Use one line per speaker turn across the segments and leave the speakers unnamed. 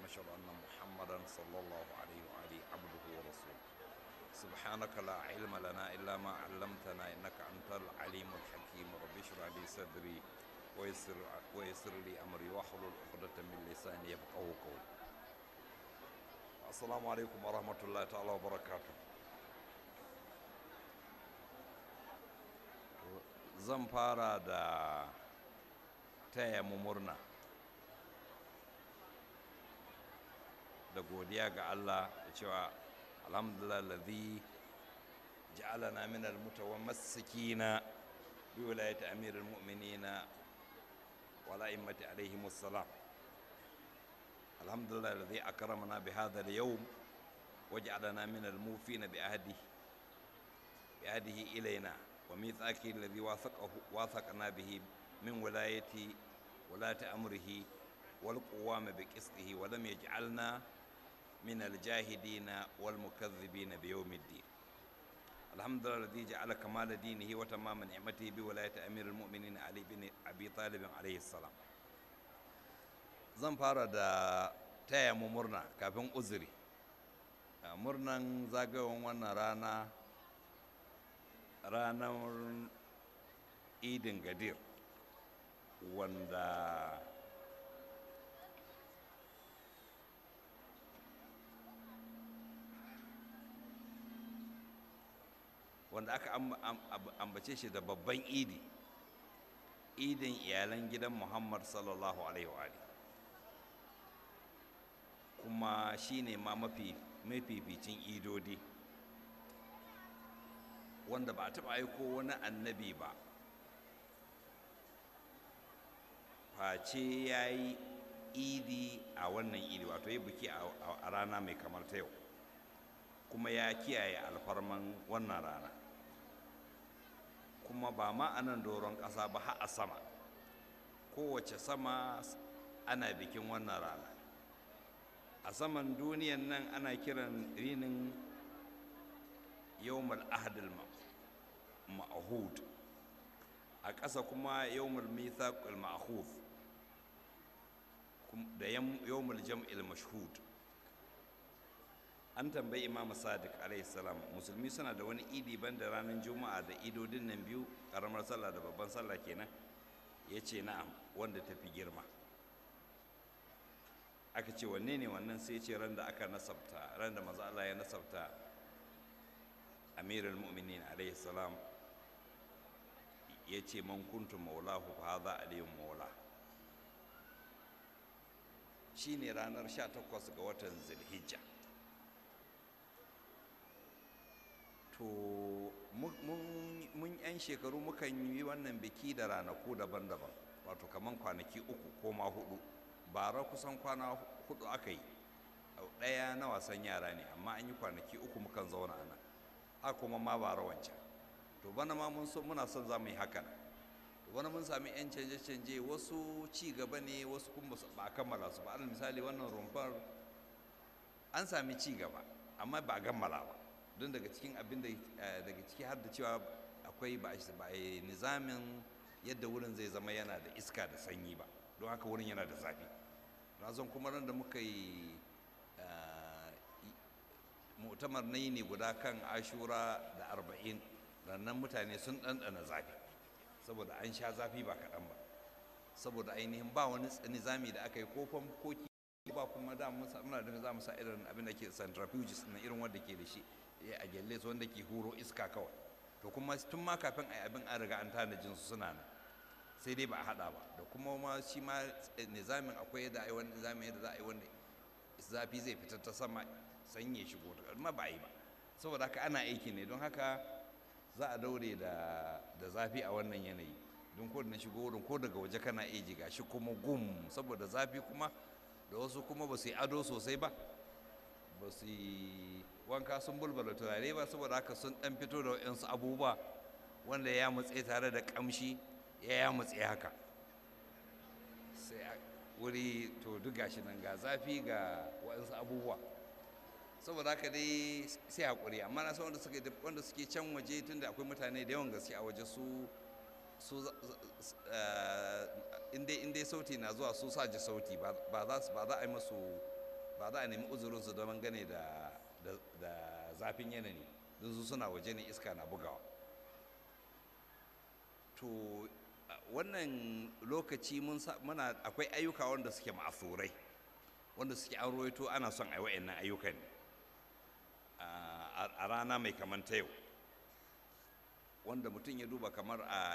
وأشهد أن محمدا صلى الله عليه وآله عبده ورسوله سبحانك لا علم لنا إلا ما علمتنا إنك أنت العليم الحكيم رب اشرح لي صدري ويسر ويسر لي أمري واحلل عقدة من لساني يفقهوا قولي السلام عليكم ورحمة الله تعالى وبركاته zan fara da taya mu murna da godiya ga Allah da cewa alhamdulillah ladhi ja'alana min almutawammassikina bi wilayati amiril mu'minina wa la'immati alaihim assalam alhamdulillah ladhi akramana bi hadha al-yawm waj'alana min almufina bi ahdihi bi ahdihi ilayna وميثاقه الذي واثقه واثقنا به من ولاية ولاة أمره والقوام بقسطه ولم يجعلنا من الجاهدين والمكذبين بيوم الدين الحمد لله الذي جعل كمال دينه وتمام نعمته بولاية أمير المؤمنين علي بن أبي طالب عليه السلام zan fara da taya mu murna kafin uzuri murnan zagayowar wannan rana ranar idin gadir wanda wanda aka ambace shi da babban idi idin iyalan gidan muhammad sallallahu alaihi wa kuma shine ma mafi mafificin idodi wanda ba a taɓa aiko wani annabi ba face ya yi idi a wannan idi wato ya buki a rana mai kamar ta yau kuma ya kiyaye alfarman wannan rana kuma ba ma a nan doron ƙasa ba har a sama kowace sama ana bikin wannan rana a saman duniyan nan ana kiran rinin yawmal ahadul ma'ahud a ƙasa kuma yawmul mithaqul ma'hud da yawmul jam'il mashhud an tambayi imam sadiq alaihi salam musulmi suna da wani idi banda ranar juma'a da idodin nan biyu karamar sallah da babban sallah kenan ya ce na'am wanda tafi girma aka ce wanne ne wannan sai ce ran da aka nasabta ran da maza Allah ya nasabta amirul mu'minin alaihi salam ya ce man kuntu maulahu fa hadha aliyun maula shine ranar 18 ga watan zulhijja to mun yan shekaru mukan yi wannan biki da ranaku daban-daban wato kaman kwanaki uku ko ma hudu bara kusan kwana hudu aka yi ɗaya na wasan yara ne amma an yi kwanaki uku mukan zauna a nan a kuma ma bara wancan to bana ma mun so muna son za mu yi hakan to bana mun sami yan canje-canje wasu ci gaba ne wasu kuma ba a kammala su ba alal misali wannan rumfar an sami ci gaba amma ba a kammala ba don daga cikin abin da daga ciki har da cewa akwai ba a yi nizamin yadda wurin zai zama yana da iska da sanyi ba don haka wurin yana da zafi razon kuma ran da muka yi mutamar na ne guda kan ashura da arba'in rannan mutane sun ɗanɗana zafi saboda an sha zafi ba kaɗan ba saboda ainihin ba wani nizami da aka yi ko koki ba kuma da muna da za mu sa irin abin da ke centrifuges na irin wanda ke da shi a gyalle su wanda ke huro iska kawai to kuma tun ma kafin a yi abin an riga an tanajin su suna nan sai dai ba a haɗa ba da kuma ma shi ma nizamin akwai yadda a yi wani nizamin yadda za a yi wanda zafi zai fitar ta sama sanye shigo amma ba a yi ba saboda haka ana aiki ne don haka za a daure da zafi a wannan yanayi don ko na shigo wurin ko daga waje kana iya ji gashi kuma gum saboda zafi kuma da wasu kuma ba su yi ado sosai ba ba su yi wanka sun bulbula turare ba saboda haka sun dan fito da waɗansu abubuwa wanda ya mutse tare da kamshi ya ya mutse haka sai wuri to duk gashi nan ga zafi ga waɗansu abubuwa saboda haka dai sai haƙuri amma na san wanda suke wanda suke can waje tunda akwai mutane da yawan gaske a waje su su in dai sauti na zuwa su sa ji sauti ba za su ba za a yi masu ba za a nemi uzurinsu don gane da da zafin yanayi don su suna waje ne iska na bugawa to wannan lokaci muna akwai ayyuka wanda suke ma'asurai wanda suke an roito ana son a yi wa'annan ayyukan a rana mai kamar ta yau wanda mutum ya duba kamar a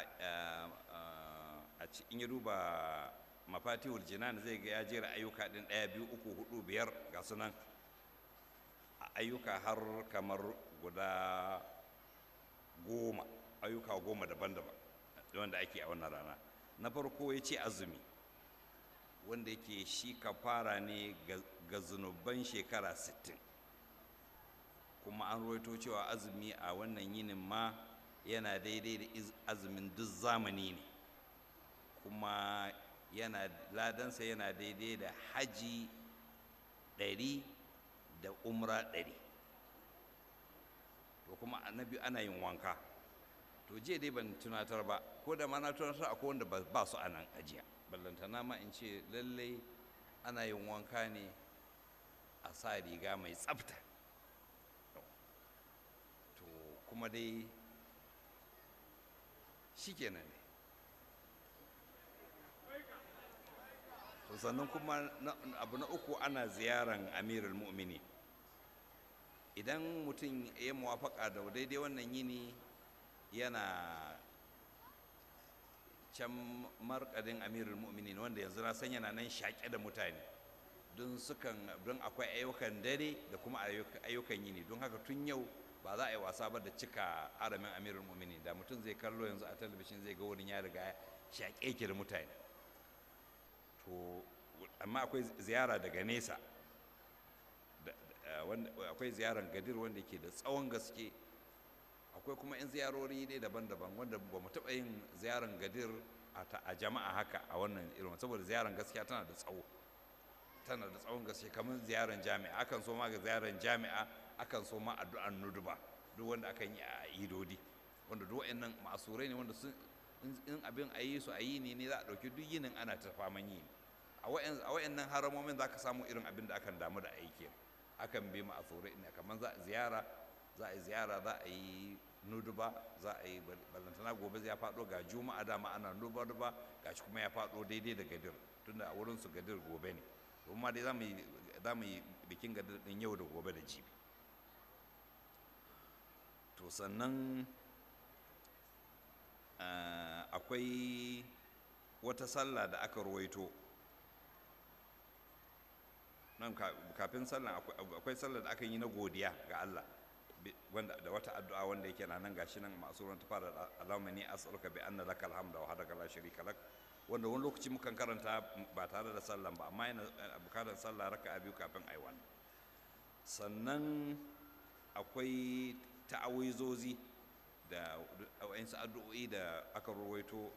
in ya duba mafatihul jinan zai ga ya jera ayyuka din ɗaya biyu uku hudu biyar ga sunan ayyuka har kamar guda goma ayyuka goma daban-daban wanda ake a wannan rana na farko ya ce azumi wanda yake shi kafara ne ga zunuban shekara 60 kuma an ruwaito cewa azumi a wannan yinin ma yana daidai da azumin duk zamani ne kuma yana ladansa yana daidai da haji ɗari da umra ɗari to kuma annabi ana yin wanka to jiya dai ban tunatar ba ko da ma na tunatar akwai wanda ba su a nan ajiya ballantana ma in ce lallai ana yin wanka ne a sa riga mai tsafta to kuma dai shi kenan ne to sannan kuma abu na uku ana ziyaran amirul mu'mini idan mutum ya muwafaka da daidai wannan yini yana can markadin amirul mu'minin wanda yanzu na san yana nan shaƙe da mutane don sukan don akwai ayyukan dare da kuma ayyukan yini don haka tun yau ba za a yi wasa ba da cika aramin amirul mu'minin da mutum zai kallo yanzu a talabishin zai ga wurin ya riga shaƙe ki da mutane to amma akwai ziyara daga nesa akwai ziyaran gadir wanda ke da tsawon gaske akwai kuma 'yan ziyarori ne daban-daban wanda ba mu taɓa yin ziyaran gadir a jama'a haka a wannan irin saboda ziyaran gaskiya tana da tsawo tana da tsawon gaske kamar ziyaran jami'a akan so ma ga ziyaran jami'a akan so ma addu'an nuduba duk wanda akan yi a idodi wanda duk wa'annan masurai ne wanda sun in abin a yi su a yi ne ne za a ɗauki duk yinin ana ta faman yi a wa'annan haramomin za ka samu irin abin da akan damu da aiki akan bi ma'asurai ne kamar za a ziyara za a yi ziyara za a yi nuduba za a yi ballantana gobe ya faɗo ga juma'a dama ana nuduba duba ga shi kuma ya faɗo daidai da gadir tunda a wurin su gadir gobe ne kuma dai za mu yi bikin gadir ɗin yau da gobe da jibi to sannan akwai wata sallah da aka ruwaito nan kafin sallah akwai sallah da aka yi na godiya ga Allah wanda da wata addu'a wanda yake na nan gashi nan masu ran ta fara Allahumma ni as'aluka bi anna lakal hamda wa hadaka la sharika lak wanda wani lokaci mukan karanta ba tare da sallan ba amma yana bukatar sallah raka'a biyu kafin ai wannan sannan akwai ta'awizozi da wa'insu addu'o'i da aka rawaito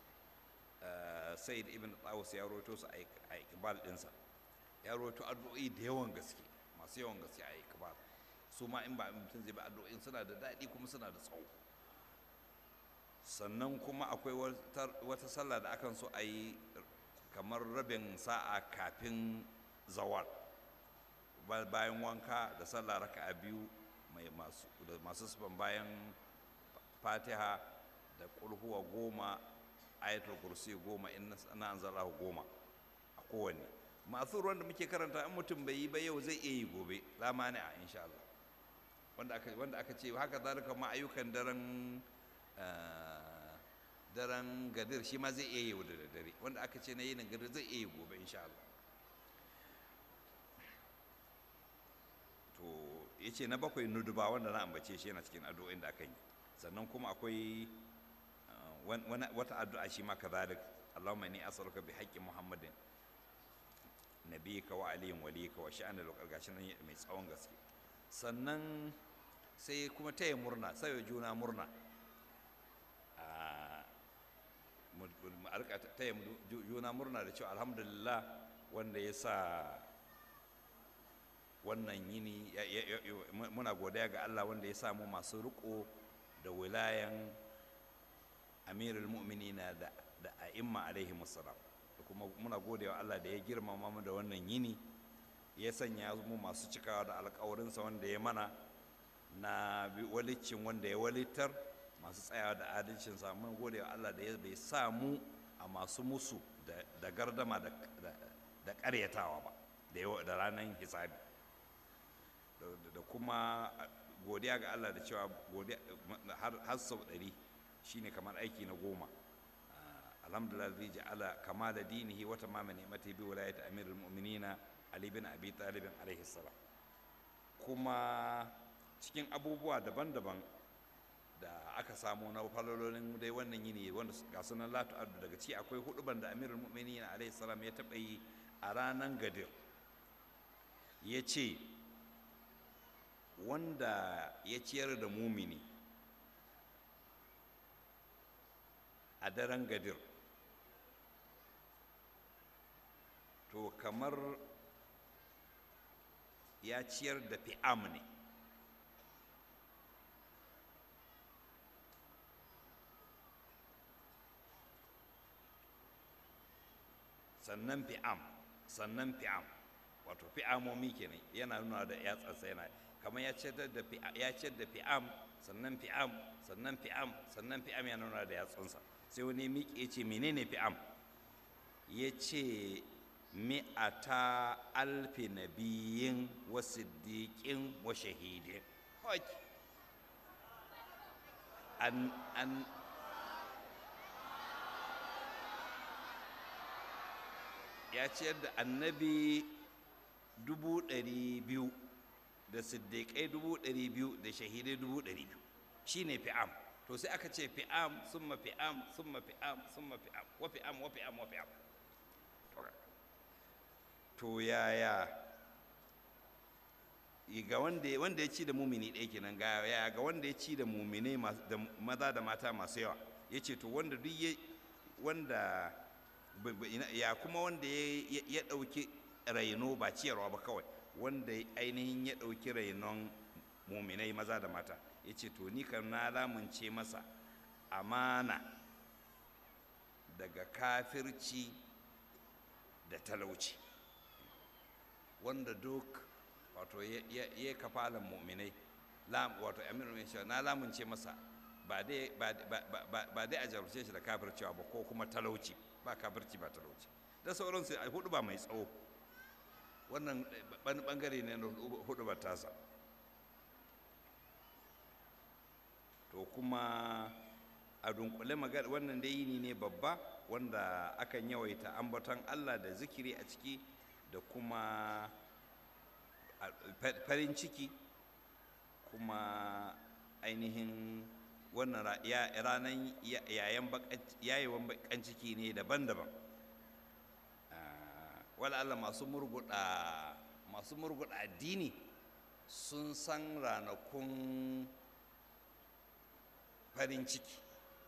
said ibn tawus ya rawaito su a ikbal ɗinsa ya rawaito addu'o'i da yawan gaske masu yawan gaske a ikbal su ma in ba mutum zai ba addu'o'in suna da daɗi kuma suna da tsawo sannan kuma akwai wata sallah da akan so a yi kamar rabin sa'a kafin zawar bayan wanka da sallah raka'a biyu mai masu da masu sufan bayan fatiha da kulhuwa goma ayatul kursi goma in na anzalahu goma a kowanne masu ruwan da muke karanta in mutum bai yi ba yau zai iya yi gobe la mani a insha Allah wanda aka wanda aka ce haka zalika ma ayyukan daren daren gadir shi ma zai iya yi da dare wanda aka ce na yin gadir zai iya yi gobe insha Allah to ya ce na bakwai nuduba wanda na ambace shi yana cikin addu'o'in da aka yi sannan kuma akwai wata addu'a shi ma kazalik Allahumma inni as'aluka bi haqqi Muhammadin nabiyika wa aliyin waliyika wa sha'an al gashi nan mai tsawon gaske sannan sai kuma taya murna sai juna murna mu arka taya juna murna da cewa alhamdulillah wanda ya sa wannan yini muna godiya ga Allah wanda ya samu masu riko da wilayan amirul mu'minina da da a'imma alaihi musallam da kuma muna gode wa Allah da ya girmama mu da wannan yini ya sanya mu masu cikawa da alkawarinsa wanda ya mana na walicin wanda ya walittar masu tsayawa da adalcinsa mun gode wa Allah da ya bai sa mu a masu musu da gardama da karyatawa ba da ranar hisabi da kuma godiya ga Allah da cewa har sau ɗari shine kamar aiki na goma alhamdulillah zai ji ala kama da dinihi wata mama ni'mati bi wilayati amirul mu'minina ali bin abi talib alaihi salam kuma cikin abubuwa daban-daban da aka samu na falololin dai wannan yini wanda ga sunan latu addu daga ci akwai huduban da amirul mu'minina alaihi salam ya taɓa yi a ranar gadir ya ce wanda ya ciyar da mumini a daren gadir to kamar ya ciyar da fi'am ne sannan fi'am sannan fi'am wato fi'amomi kenan yana nuna da yatsansa yana kamar ya ciyar da ya ciyar da fi'am sannan fi'am sannan fi'am sannan fi'am yana nuna da yatsunsa sai wani miƙe ya ce menene fi'am ya ce mi'ata alfi nabiyin wa siddiƙin wa shahidin an an ya ciyar da annabi dubu ɗari biyu da siddiƙai dubu ɗari biyu da shahidai dubu ɗari biyu shi ne fi'am to sai aka ce fi'am summa fi'am summa fi'am summa fi'am wa fi'am wa fi'am wa fi'am to yaya ga wanda wanda ya ci da mumini ɗaya kenan ga yaya ga wanda ya ci da mumine da maza da mata masu yawa ya ce to wanda duk ya wanda ya kuma wanda ya ɗauki raino ba ciyarwa ba kawai wanda ainihin ya ɗauki rainon muminai maza da mata ya ce to ni kan na lamunce masa amana daga kafirci da talauci wanda duk wato ya kafalan muminai wato aminu mai na lamunce masa ba dai a jarumce shi da kafircewa ba ko kuma talauci ba kafirci ba talauci da sauransu a hudu ba mai tsawo wannan bangare ne na hudu ba tasa to kuma a dunkule magana wannan dai yini ne babba wanda akan yawaita ambaton allah da zikiri a ciki da kuma farin ciki kuma ainihin wannan ranar yayewan bakan ciki ne daban-daban wala Allah masu murguda masu murguda addini sun san ranakun farin ciki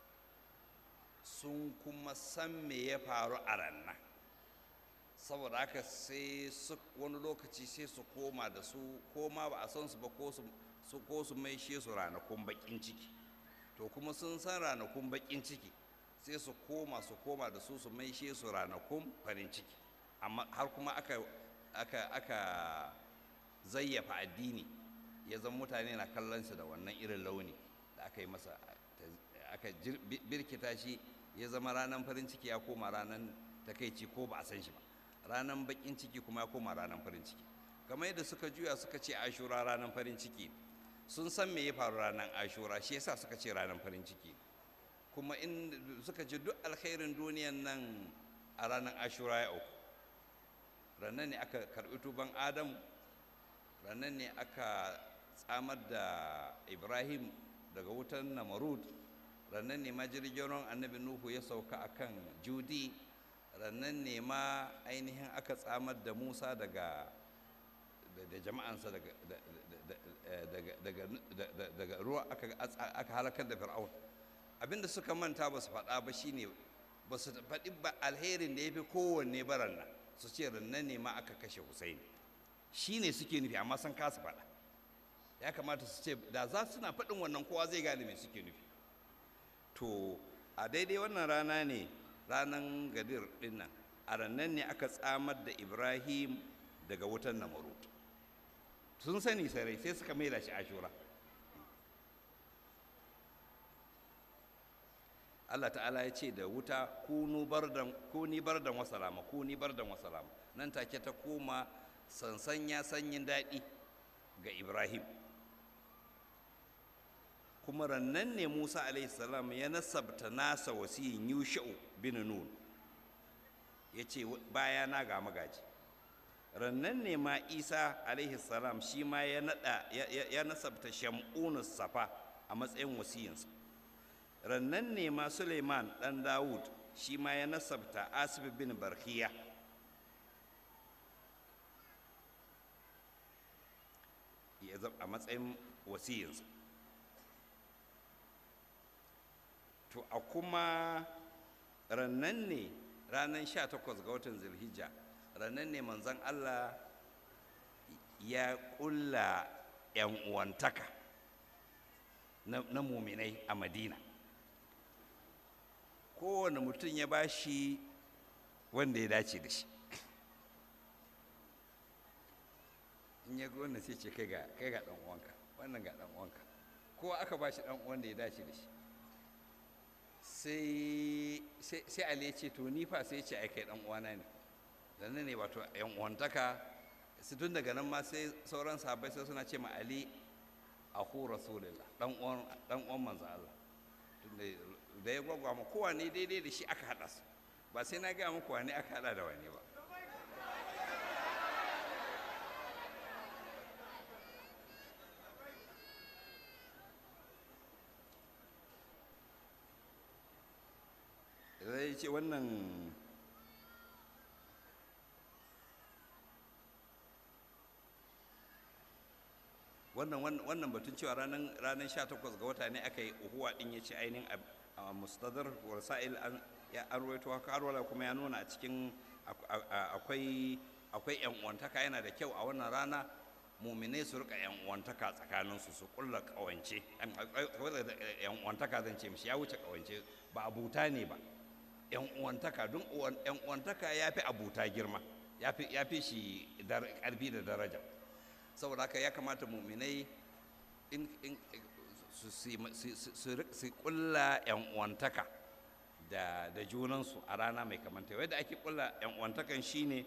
sun kuma san me ya faru a ranar saboda haka sai wani lokaci sai su koma da su koma ba a san su ba ko su ko su maishe su ranakun bakin ciki to kuma sun san ranakun bakin ciki sai su koma su koma da su su maishe su ranakun farin ciki amma har kuma aka aka aka zayyafa addini ya zama mutane na kallon su da wannan irin launi da aka yi masa aka birkita shi ya zama ranar farin ciki ya koma ranar takaici ko ba a san shi ba ranar bakin ciki kuma ya koma ranar farin ciki kamar yadda suka juya suka ce ashura ranar farin ciki sun san me ya faru ranar ashura shi yasa suka ce ranar farin ciki kuma in suka ce duk alkhairin duniyan nan a ranar ashura ya auku ranar ne aka karɓi tuban adam ranar ne aka tsamar da ibrahim daga wutan namarud ranar ne ma jirgin annabi nuhu ya sauka akan judi ranar ne ma ainihin aka tsamar da musa daga da jama'ansa daga ruwa aka halakar da fir'aun abinda suka manta ba su faɗa ba shine ba su faɗi ba alherin da ya fi kowanne baran nan su ce rannan ne ma aka kashe husaini shi ne suke nufi amma sun kasa faɗa ya kamata su ce da za suna faɗin wannan kowa zai gane me suke nufi to a daidai wannan rana ne ranar gadir ɗin nan a rannan ne aka tsamar da ibrahim daga wutan namarut sun sani sarai sai suka maida shi ashura Allah ta'ala ya ce da wuta kunu bardan kuni bardan wa salama kuni bardan wa salama nan take ta koma sansanya sanyin daɗi ga Ibrahim kuma rannan ne Musa alaihi salam ya nasabta nasa wasiyin Yusha'u bin Nun ya ce bayana ga magaji rannan ne ma Isa alaihi salam shi ma ya nada ya nasabta Shamunus Safa a matsayin wasiyinsa rannan ne ma suleiman ɗan dawud shi ma ya nasabta asif bin barkiya a matsayin wasiyinsa to a kuma rannan ne ranar 18 ga watan zilhijja rannan ne manzan allah ya ƙulla 'yan uwantaka na muminai a madina kowane mutum ya ba shi wanda ya dace da shi in ya ga wannan sai ce kai ga kai ga dan uwanka wannan ga dan uwanka kowa aka ba shi dan uwan da ya dace da shi sai sai Ali ya ce to ni fa sai ya ce ai kai dan uwana ne dan ne wato yan uwantaka su tun daga nan ma sai sauran sahabbai sai suna ce ma Ali aku rasulullah dan uwan dan uwan manzo Allah tunda da ya gwagwa ma kowane daidai da shi aka haɗa su ba sai na gaya muku wane aka haɗa da wane ba zai ce wannan wannan wannan batun cewa ranar ranar 18 ga wata ne aka yi uhuwa din ya ce ainihin a mustadar wasa'il an ya arwaito haka arwala kuma ya nuna a cikin akwai akwai yan uwantaka yana da kyau a wannan rana muminai su rika yan uwantaka tsakanin su su kulla kawance yan uwantaka zan ce mishi ya wuce kawance ba abuta ne ba yan uwantaka don yan uwantaka ya fi abuta girma ya fi shi karfi da daraja saboda haka ya kamata muminai su kulla yan uwantaka da da junansu a rana mai kamanta yadda ake kulla yan uwantakan shine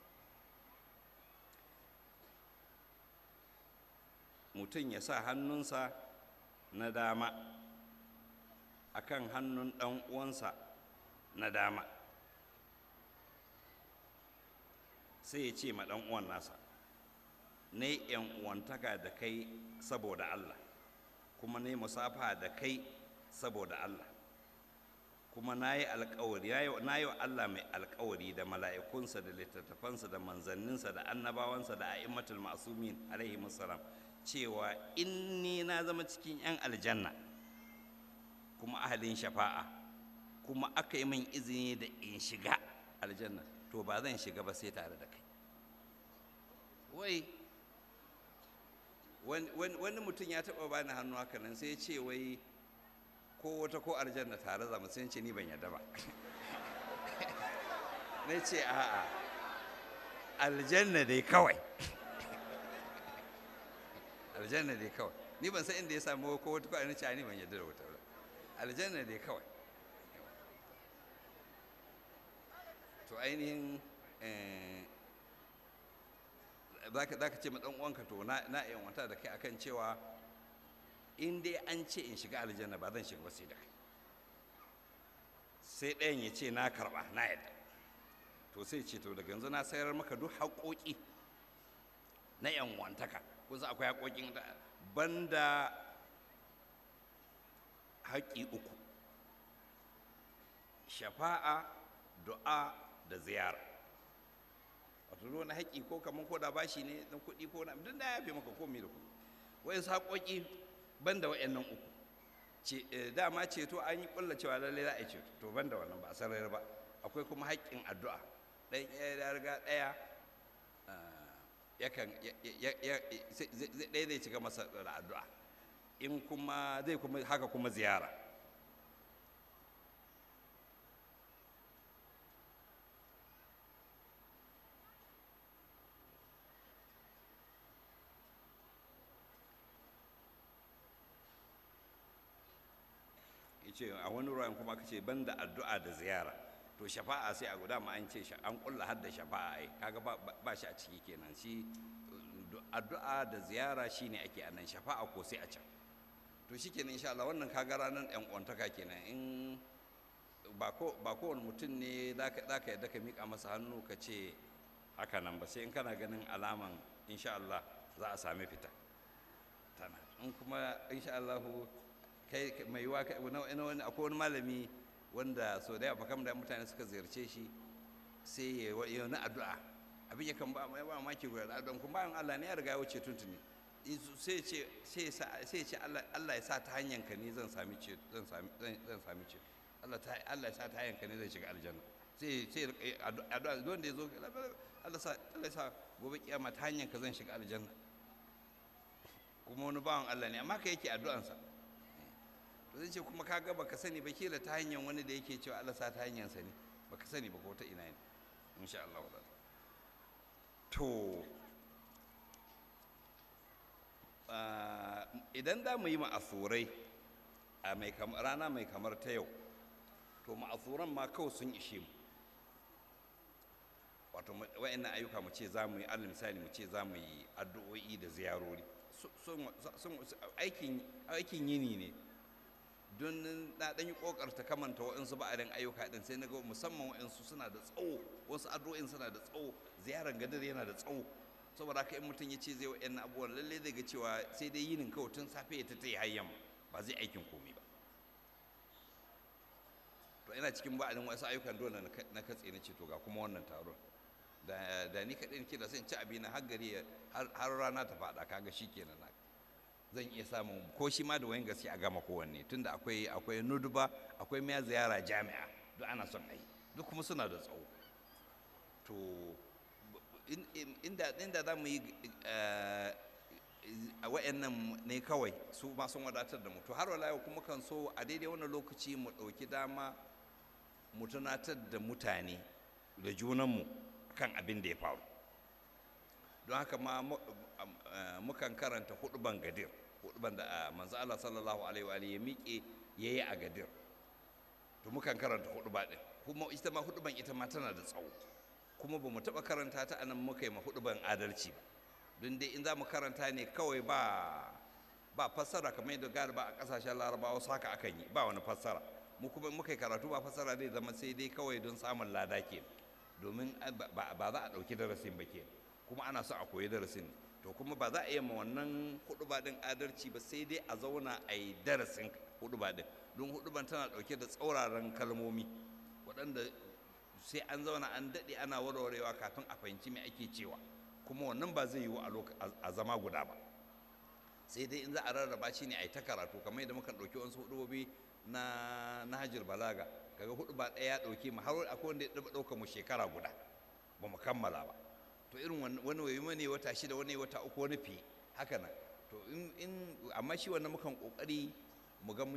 mutum ya sa hannunsa na dama akan hannun ɗan uwansa na dama sai ya ce ma ɗan uwan nasa na yan uwantaka da kai saboda Allah kuma na yi musafa da kai saboda Allah kuma na yi alkawari na yi wa Allah mai alkawari da mala'ikunsa da littattafansa da manzanninsa da annabawansa da a'immatul masumin alaihi musallam cewa in ni na zama cikin 'yan aljanna kuma ahalin shafa'a kuma aka yi min izini da in shiga aljanna to ba zan shiga ba sai tare da kai wai wani mutum ya taɓa bani hannu haka nan sai ya ce wai ko wata ko aljanna tare zama sai ce ni ban yadda ba na ce a'a aljanna dai kawai aljanna dai kawai ni ban san inda ya samu ko wata ko aljanna ce ni ban yadda da wata ba aljanna dai kawai to ainihin za ka ce ma ɗan uwanka to na yan wata da kai akan cewa in dai an ce in shiga aljanna ba zan shiga ba sai da kai sai ɗayan ya ce na karɓa na yadda to sai ce to daga yanzu na sayar maka duk haƙoƙi na yan wantaka kusa akwai haƙoƙin da banda haƙƙi uku shafa'a du'a da ziyara wato ruwan haƙƙi ko kamar ko da bashi ne na kuɗi ko na duk da ya fi maka komai da kuɗi wa'insu haƙoƙi ban da wa'annan uku dama ceto an yi ƙulla cewa lallai za a yi ceto to ban da wannan ba a sarari ba akwai kuma haƙƙin addu'a ɗan ya riga ɗaya yakan ɗaya zai cika masa da addu'a in kuma zai kuma haka kuma ziyara ce a wani ruwan kuma aka ce banda addu'a da ziyara to shafa'a sai a guda ma an ce an kulla har da shafa'a ai kaga ba shi a ciki kenan shi addu'a da ziyara shine ake a nan shafa'a ko sai a can to shi kenan insha Allah wannan kaga ranar yan kwantaka kenan in ba ko ba kowane mutum ne za ka yadda ka miƙa masa hannu ka ce haka nan ba sai in kana ganin alaman insha Allah za a sami fita tana in kuma insha Allah kai mai yiwa wani akwai wani malami wanda so da yawa kam da mutane suka ziyarce shi sai ya yi wani addu'a abin ya kan ba mai ba maki guda da addu'a kuma bayan Allah ne ya riga ya wuce tuntuni sai ce sai ce Allah ya sa ta hanyar ka ne zan sami ce zan sami zan sami ce Allah ta Allah ya sa ta hanyar ka ne zan shiga aljanna sai sai addu'a don da yazo Allah sa Allah ya sa gobe kiyama ta hanyar ka zan shiga aljanna kuma wani bawan Allah ne amma ka yake addu'ansa to zai ce kuma ka ga baka sani ba kila ta hanyar wani da yake cewa Allah sa ta hanyar sa ne baka sani ba ko ta ina ne insha Allah to idan za mu yi ma'asurai a rana mai kamar ta yau to ma'asuran ma kawai sun ishe mu wato wa'annan ayyuka mu ce za mu yi alal misali mu ce za mu yi addu'o'i da ziyarori aikin yini ne don na ɗan yi ƙoƙarta kamanta waɗansu ba'adin ayyuka ɗin sai na ga musamman waɗansu suna da tsawo wasu addu'o'in suna da tsawo ziyarar gadar yana da tsawo saboda haka in mutum ya ce zai wa'yan abubuwan lallai zai ga cewa sai dai yinin kawai tun safe ya ta yi hayyan ba zai aikin komai ba to ina cikin ba'adin wasu ayyukan dole na katse na ce to ga kuma wannan taron da ni kaɗai ke da sai in ci abina har gari har rana ta faɗa kaga shi kenan na zan iya samun ko shi ma da wayan gaske a gama kowanne tunda akwai akwai nuduba akwai miya ziyara jami'a duk ana son a yi duk kuma suna da tsawo to inda inda za mu yi a wa'annan ne kawai su ma sun wadatar da mu to har wala kuma kan so a daidai wannan lokaci mu ɗauki dama mu tunatar da mutane da junanmu kan abin da ya faru don haka ma mukan karanta huduban gadir huduban da manzo Allah sallallahu alaihi wa ya miƙe yayi a gadir to mukan karanta huduba din kuma ita ma huduban ita ma tana da tsawo kuma ba mu taɓa karanta ta anan muka yi ma huduban adalci ba don dai in za mu karanta ne kawai ba ba fassara kamar yadda gari ba a ƙasashen larabawa su haka akan yi ba wani fassara mu kuma muka yi karatu ba fassara zai zama sai dai kawai don samun lada ke domin ba za a ɗauki darasin ba ke kuma ana so a koyi darasin to kuma ba za a yi ma wannan huduba din adalci ba sai dai a zauna a yi darasin huduba din don huduban tana ɗauke da tsauraran kalmomi waɗanda sai an zauna an daɗe ana warwarewa kafin a fahimci me ake cewa kuma wannan ba zai yiwu a zama guda ba sai dai in za a rarraba shi ne a yi ta karatu kamar yadda muka ɗauki wasu hudubobi na nahajir balaga kaga hudu ba ɗaya ya ɗauke mu har akwai wanda ya ɗauka mu shekara guda ba mu kammala ba to irin wani wayi wani wata shida wani wata uku wani fi haka nan to in amma shi wannan mukan kokari mu ga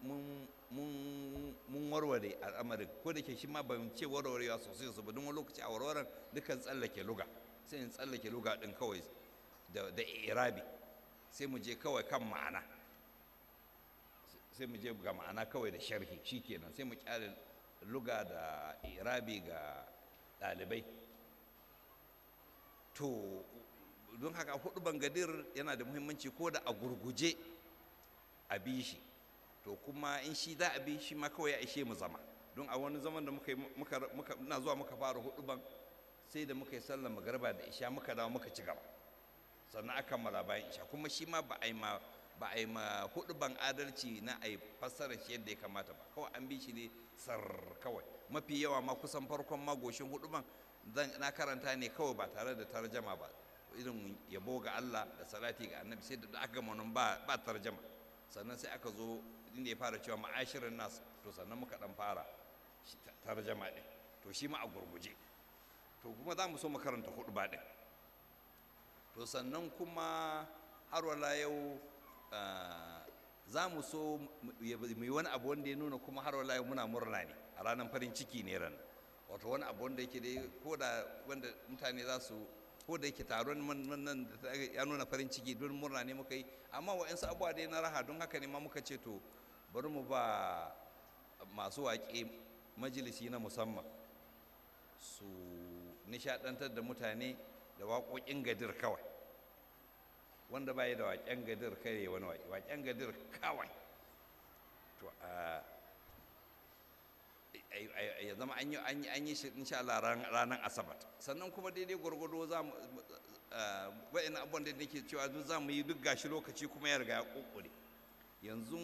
mun warware al'amarin ko da ke shi ma ban ce warwarewa sosai su ba don wani lokaci a warwaren dukan tsallake luga sai in tsallake luga din kawai da irabi sai mu je kawai kan ma'ana sai mu je ga ma'ana kawai da sharhi shikenan sai mu kyale luga da irabi ga ɗalibai to don haka hudu bangadir yana da muhimmanci ko da a gurguje a bi shi to kuma in shi za a bi shi ma kawai ya ishe mu zama don a wani zaman da muka muka na zuwa muka fara hudu ban sai da muka yi sallar magarba da isha muka dawo muka ci gaba sannan aka kammala bayan isha kuma shi ma ba a yi ma ba a yi ma hudu ban adalci na a yi fassara shi yadda ya kamata ba kawai an bi shi ne sar kawai mafi yawa ma kusan farkon magoshin hudu ban na karanta ne kawai ba tare da tarjama ba irin yabo ga Allah da salati ga annabi sai da aka gama nan ba ba tarjama sannan sai aka zo inda ya fara cewa ma'ashirin nas to sannan muka dan fara tarjama din to shi ma a gurguje to kuma za mu so mu karanta hudu ba din to sannan kuma har wala yau za mu so mu yi wani abu wanda ya nuna kuma har wala yau muna murna ne a ranar farin ciki ne ran wato wani abu wanda yake dai ko da wanda mutane za su ko da yake taron nan ya nuna farin ciki don murna ne muka yi amma wa'yansu abubuwa dai na raha don haka ne ma muka ce to bari mu ba masu waƙe majalisi na musamman su nishadantar da mutane da waƙoƙin gadir kawai wanda bai da waƙen gadir kare wani waƙe waƙen gadir kawai to a ya zama an yi shi insha Allah ranar asabar sannan kuma daidai gwargwado za mu wa'in abubuwan da nake cewa duk za mu yi duk gashi lokaci kuma ya riga ya kokore yanzu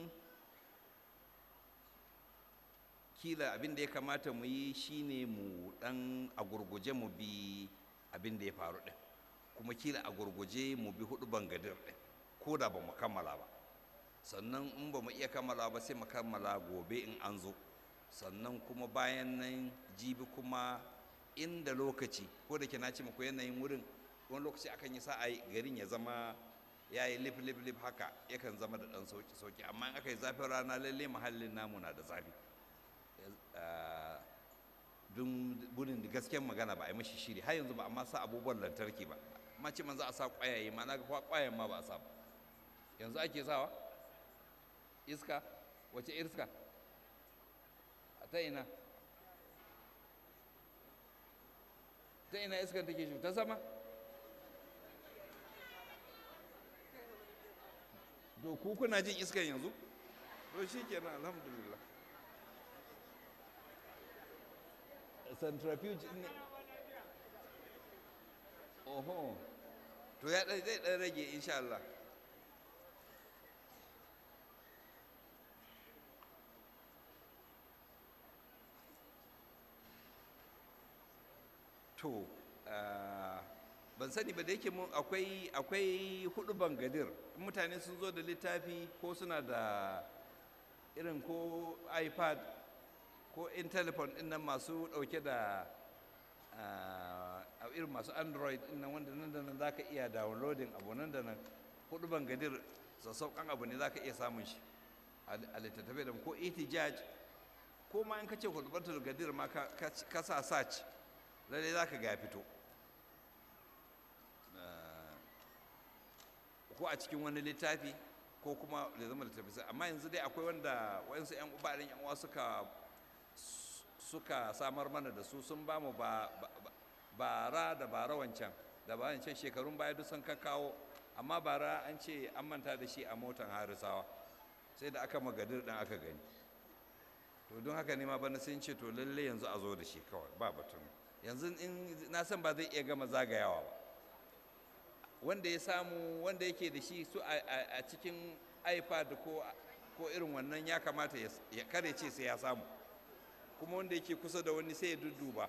kila abin da ya kamata mu yi shine mu dan a gurguje mu bi abin da ya faru din kuma kila a gurguje mu bi hudu bangadir din ko da ba mu kammala ba sannan in ba mu iya kammala ba sai mu kammala gobe in an zo sannan kuma bayan nan jibi kuma inda lokaci ko da ke na ce muku yanayin wurin wani lokaci akan yi sa'a garin ya zama ya yi lif lif lif haka yakan zama da ɗan sauki sauki amma in aka yi zafin rana lalle muhallin namu na da zafi dun burin da gasken magana ba a yi mashi shiri har yanzu ba amma sa abubuwan lantarki ba amma ce man za a sa ƙwayaye ma na ga ƙwayayen ma ba a sa ba yanzu ake sawa iska wace iska ta ina ta ina iskar take shi ta sama to ku kuna jin iskar yanzu to shi kenan alhamdulillah centrifuge ne oho to ya zai ɗan rage insha Allah to ban sani ba da yake mun akwai akwai hudu bangadir mutane sun zo da littafi ko suna da irin ko ipad ko in telephone din nan masu dauke da irin masu android din nan wanda nan da nan za ka iya downloading abu nan da nan hudu bangadir sassauƙan abu ne za ka iya samun shi a littattafai da ko itijaj ko ma in ka ce hudu gadir ma ka sa search lalle za ka ga fito ko a cikin wani littafi ko kuma da zama littafi amma yanzu dai akwai wanda wayansu 'yan ubarin yan uwa suka suka samar mana da su sun ba mu bara da bara wancan da ba wancan shekarun baya duk sun kawo amma bara an ce an manta da shi a motan harisawa sai da aka magadir ɗin aka gani to don haka ne ma bana sun ce to lalle yanzu a zo da shi kawai ba batun yanzu in na san ba zai iya gama zagayawa ba wanda ya samu wanda yake da shi su a cikin ipad ko ko irin wannan ya kamata ya kare ce sai ya samu kuma wanda yake kusa da wani sai ya dudduba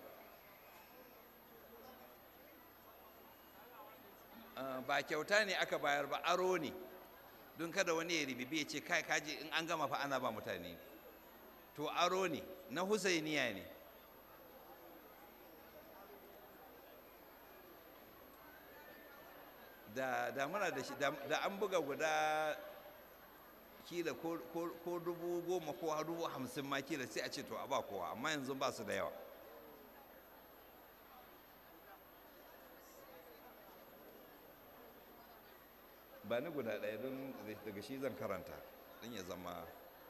ba kyauta ne aka bayar ba aro ne don kada wani ya ribibi ya ce kai kaji in an gama fa ana ba mutane to aro ne na husainiya ne da da muna da shi da an buga guda kila ko dubu goma ko dubu hamsin ma kila sai a ce to a ba kowa amma yanzu ba su da yawa ba ni guda ɗaya don daga shi zan karanta don ya zama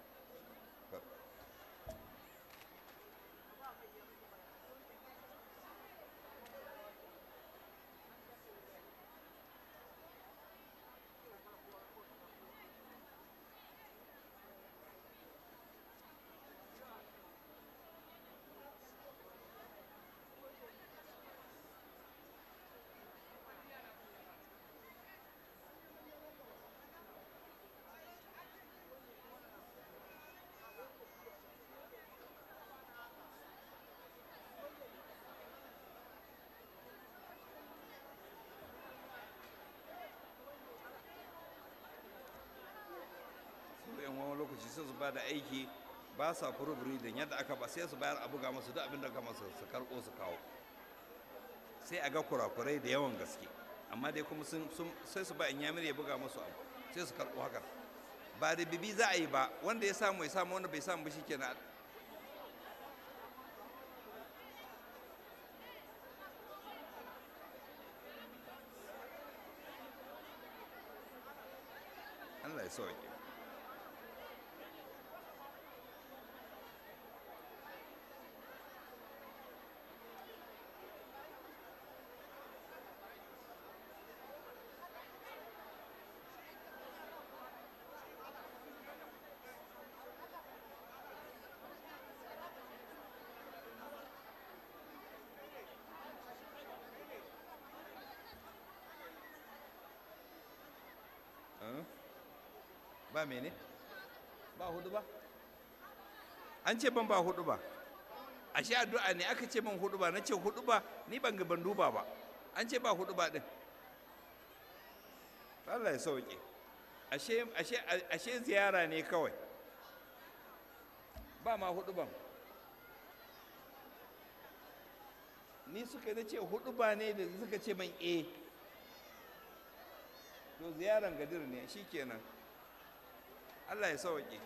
yan wani lokaci sai su ba da aiki ba sa furuburi da yadda aka ba sai su bayar a buga masu duk abin da kama su su karɓo su kawo sai a ga kurakurai da yawan gaske amma dai kuma sun sai su ba in yamir ya buga masu abu sai su karɓo haka ba da bibi za a yi ba wanda ya samu ya samu wanda bai samu ba shikenan Allah ya sauke ba mene ba hudu ba an ce ban ba hudu ba ashe addu'a ne aka ce man hudu ba na ce hudu ba ni ban ga ban duba ba an ce ba hudu ba din Allah ya sauke ashe ashe ashe ziyara ne kawai ba ma hudu ban ni suka yi ce hudu ba ne da suka ce man e to ziyaran gadir ne shikenan Allah ya sauke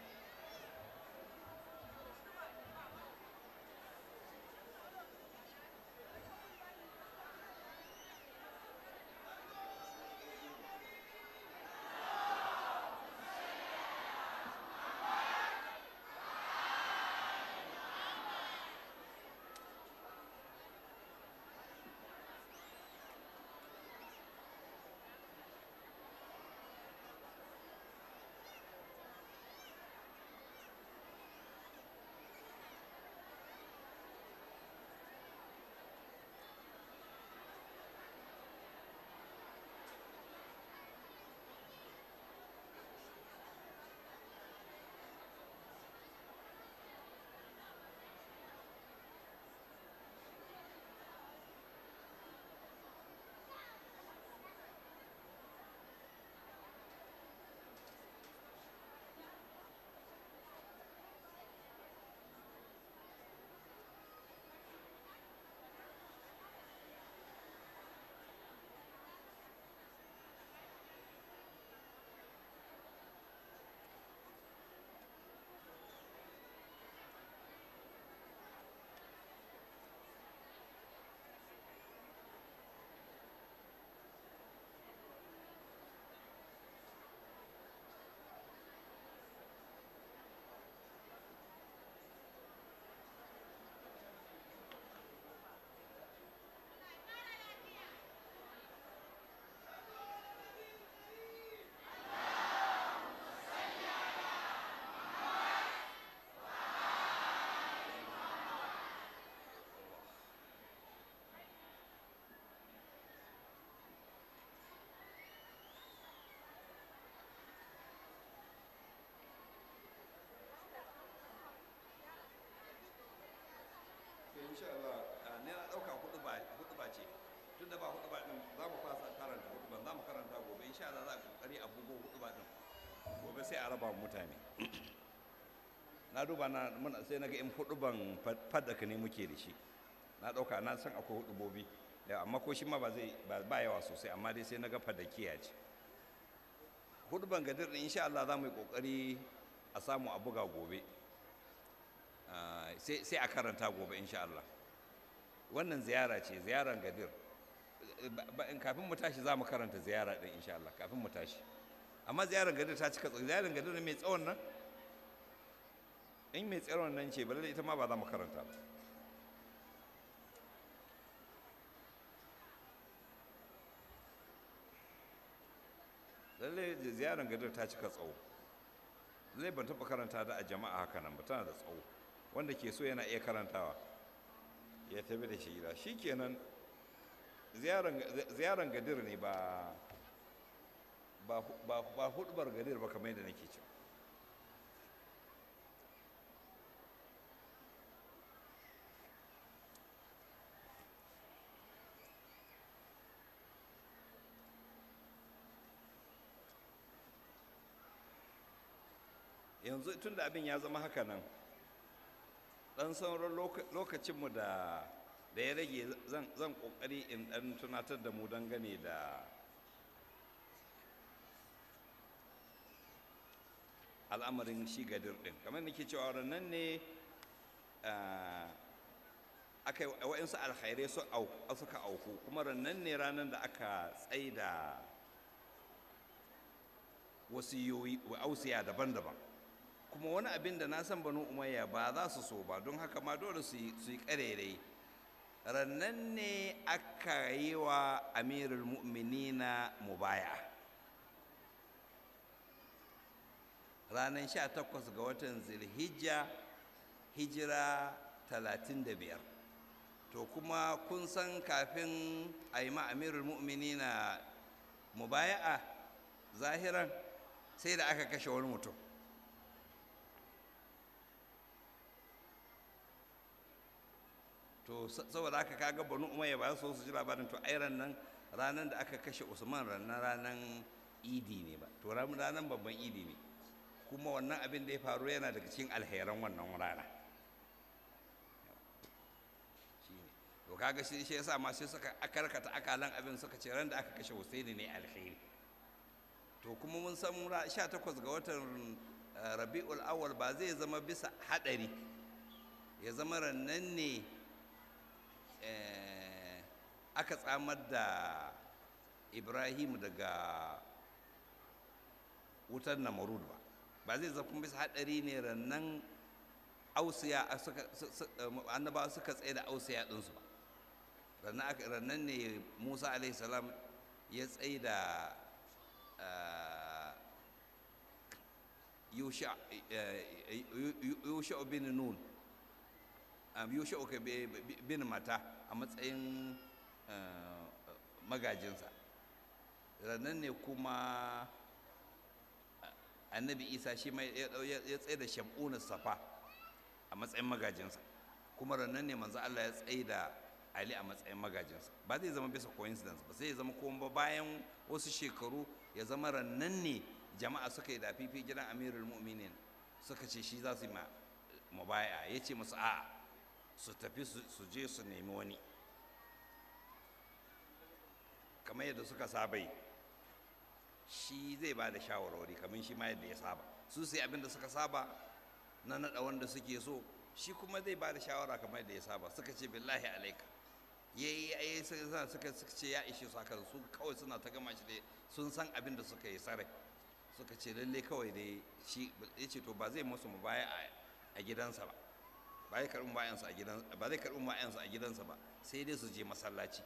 insha Allah ne na ɗauka hudu ba hudu ba ce tun da ba hudu ba din za mu fasa karanta hudu ban za mu karanta gobe insha Allah za a kokari a bugo hudu ba din gobe sai a raba mutane na duba na muna sai naga in hudu ban faddaka ne muke da shi na ɗauka na san akwai hudu bobi amma ko shi ma ba zai ba yawa sosai amma dai sai naga fadakiya ce hudu ban gadir din insha Allah za mu yi kokari a samu a buga gobe sai a karanta gobe insha Allah wannan ziyara ce ziyaran gadir kafin mu tashi za mu karanta ziyara ɗin insha Allah kafin mu tashi amma ziyarar gadir ta cika tsawo ziyarar gadir mai tsawon nan in mai tsawon nan ce balle ita ma ba za mu karanta ba lalle ziyarar gadir ta cika tsawo lalle ban taɓa karanta da a jama'a haka nan ba tana da tsawo wanda ke so yana iya karantawa ya tafi da shi gida shi kenan ziyaran gadir ne ba ba hudubar gadir ba kamar yadda nake ce yanzu tun da abin ya zama haka nan dan sauran lokacinmu da da ya rage zan kokari in dan tunatar da mu dangane da al'amarin shi gadir din kamar nake cewa ranar ne aka yi wa'insu alkhairai suka auku kuma ranar ne ranar da aka tsaida wasiyoyi ausiya daban-daban kuma wani abin da na san banu umayya ba za su so ba don haka ma dole su yi karerai rannan ne aka yi wa amirul mu'minina mubaya ranar 18 ga watan zilhijja hijira 35 to kuma kun san kafin a yi ma amirul mu'minina mubaya'a zahiran sai da aka kashe wani mutum to saboda haka kaga banu umayya ba su su ji labarin to ai nan ranar da aka kashe usman ranar ranar idi ne ba to ranar babban idi ne kuma wannan abin da ya faru yana daga cikin alheran wannan rana to kaga shi shi yasa ma sai suka akarkata akalan abin suka ce ran da aka kashe Husaini ne alheri to kuma mun san 18 ga watan Rabiul Awwal ba zai zama bisa hadari ya zama rannan ne aka tsamar da Ibrahim daga wutar Namrud ba ba zai zama bisa hadari ne rannan ausiya annabawa suka tsaye da ausiya ɗinsu ba rannan ne musa salam ya tsaye da yusha bin nun yusha bin mata a matsayin magajinsa rannan ne kuma annabi isa shi mai ya tsaye da shamunan safa a matsayin magajinsa kuma rannan ne manzo Allah ya tsaye da Ali a matsayin magajinsa ba zai zama bisa coincidence ba sai ya zama kuma bayan wasu shekaru ya zama rannan ne jama'a suka yi da fifi gidan amirul mu'minin suka ce shi za su yi mubaya ya ce musu a'a su tafi su je su nemi wani kamar yadda suka saba yi shi zai ba da shawarwari kamar shi ma yadda ya saba su sai abin da suka saba na naɗa wanda suke so shi kuma zai ba da shawara kamar yadda ya saba suka ce billahi alaika ya yi ya suka suka ce ya ishe su haka su kawai suna ta gama shi dai sun san abin da suka yi sarai suka ce lalle kawai dai shi ya ce to ba zai musu mu baya a gidansa ba ba zai karɓi bayansa a gidansa ba zai karɓi bayansa a gidansa ba sai dai su je masallaci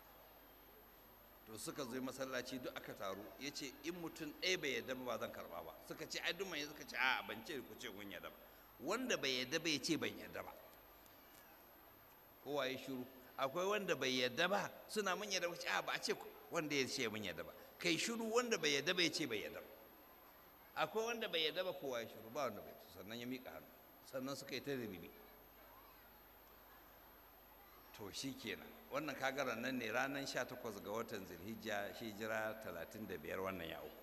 to suka zo masallaci duk aka taru ya ce in mutum ɗaya bai yadda ba zan karɓa ba suka ce ai duk mai suka ce a ban ce ku ce kun yadda ba wanda bai yadda ba ya ce ban yadda ba kowa ya shiru akwai wanda bai yadda ba suna mun yadda ba a ba a ce wanda ya ce mun yadda ba kai shiru wanda bai yadda ba ya ce bai yadda ba akwai wanda bai yadda ba kowa ya shiru ba wanda bai sannan ya miƙa hannu sannan suka yi ta ribibi to shi kenan wannan kagaran nan ne ranar 18 ga watan zilhijja hijira 35 wannan ya uku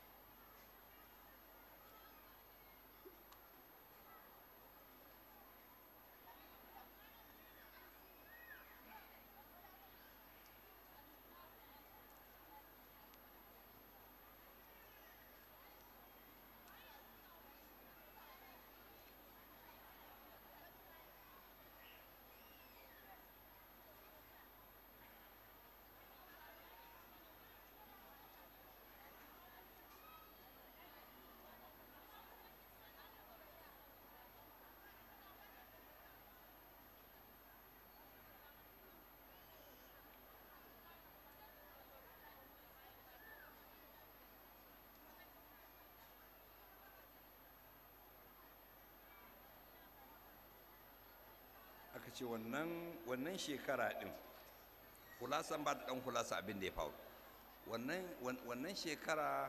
aka ce wannan shekara ɗin kulasan ba da ɗan kulasa abin da ya faru wannan shekara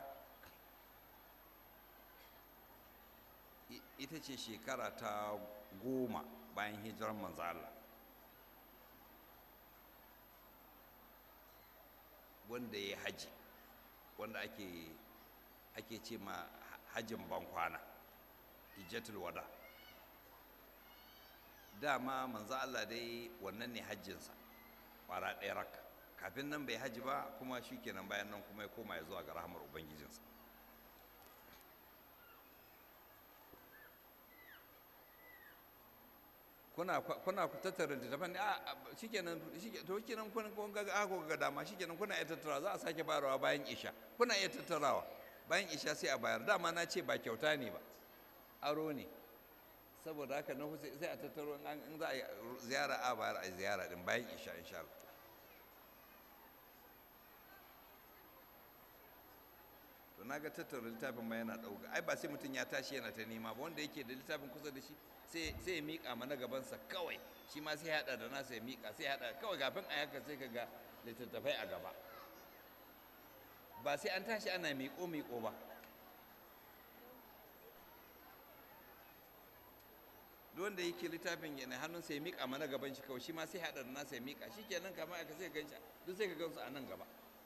ita ce shekara ta goma bayan hijirar manzo Allah wanda ya haji wanda ake ake ce ma hajjin bankwana hijjatul wada dama manzo Allah dai wannan ne hajjinsa kwara ɗaya raka kafin nan bai haji ba kuma shi kenan bayan nan kuma ya koma ya zuwa ga rahamar ubangijinsa kuna kuna tattara littattafan ne a shikenan to shikenan kun kun ga ako ga dama shikenan kuna iya tattara za a sake bayarwa bayan isha kuna iya tattarawa bayan isha sai a bayar dama na ce ba kyauta ne ba aro ne saboda haka na sai a tattaro in za a yi ziyara a bayar a ziyara din bayan isha insha Allah to na ga tattara littafin ma yana ɗauka ai ba sai mutum ya tashi yana ta nema ba wanda yake da littafin kusa da shi sai ya miƙa mana gabansa kawai shi ma sai haɗa da nasa ya miƙa sai haɗa kawai kafin a yaka sai ka ga littattafai a gaba ba sai an tashi ana miƙo miƙo ba duk wanda yake littafin yana hannun sai mika mana gaban shi kawai shi ma sai haɗa da nasa ya mika shi kenan kamar aka sai ganshi duk sai ka gansu a nan gaba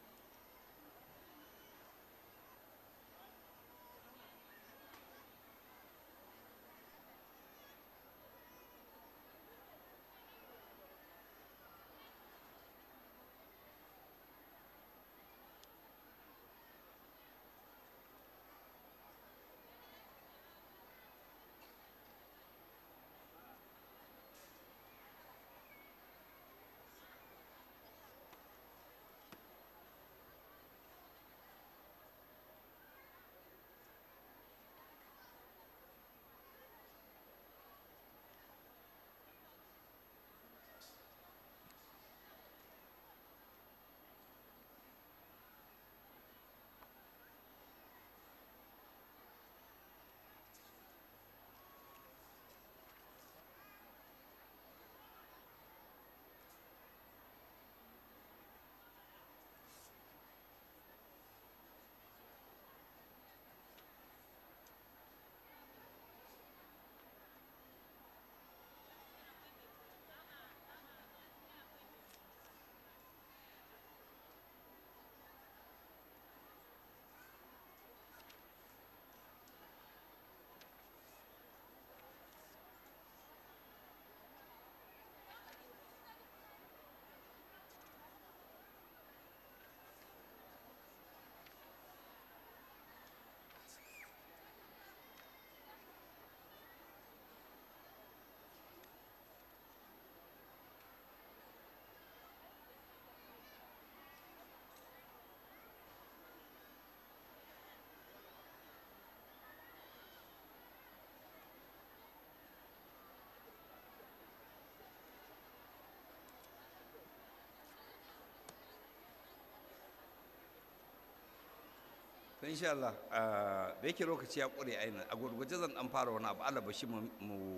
to insha Allah da yake lokaci ya ƙure ainihin a gurguje zan dan fara wani abu Allah bashi mu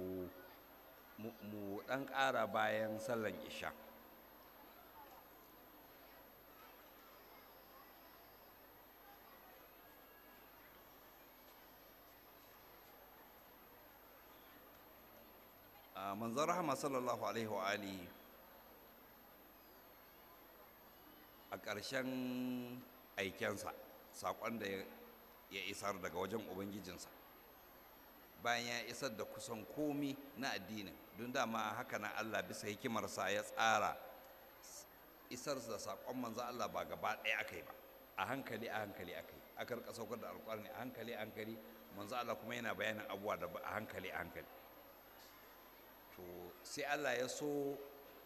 mu dan ƙara bayan sallan isha manzon rahama sallallahu alaihi wa alihi a ƙarshen aikensa saƙon da ya isar daga wajen ubangijinsa bayan ya isar da kusan komi na addinin don dama haka na allah bisa hikimarsa ya tsara isar da saƙon manzan allah ba gaba ɗaya aka yi ba a hankali a hankali aka yi aka rika saukar da alƙwarni a hankali a hankali manzan allah kuma yana bayanin abubuwa da a hankali a hankali to sai allah ya so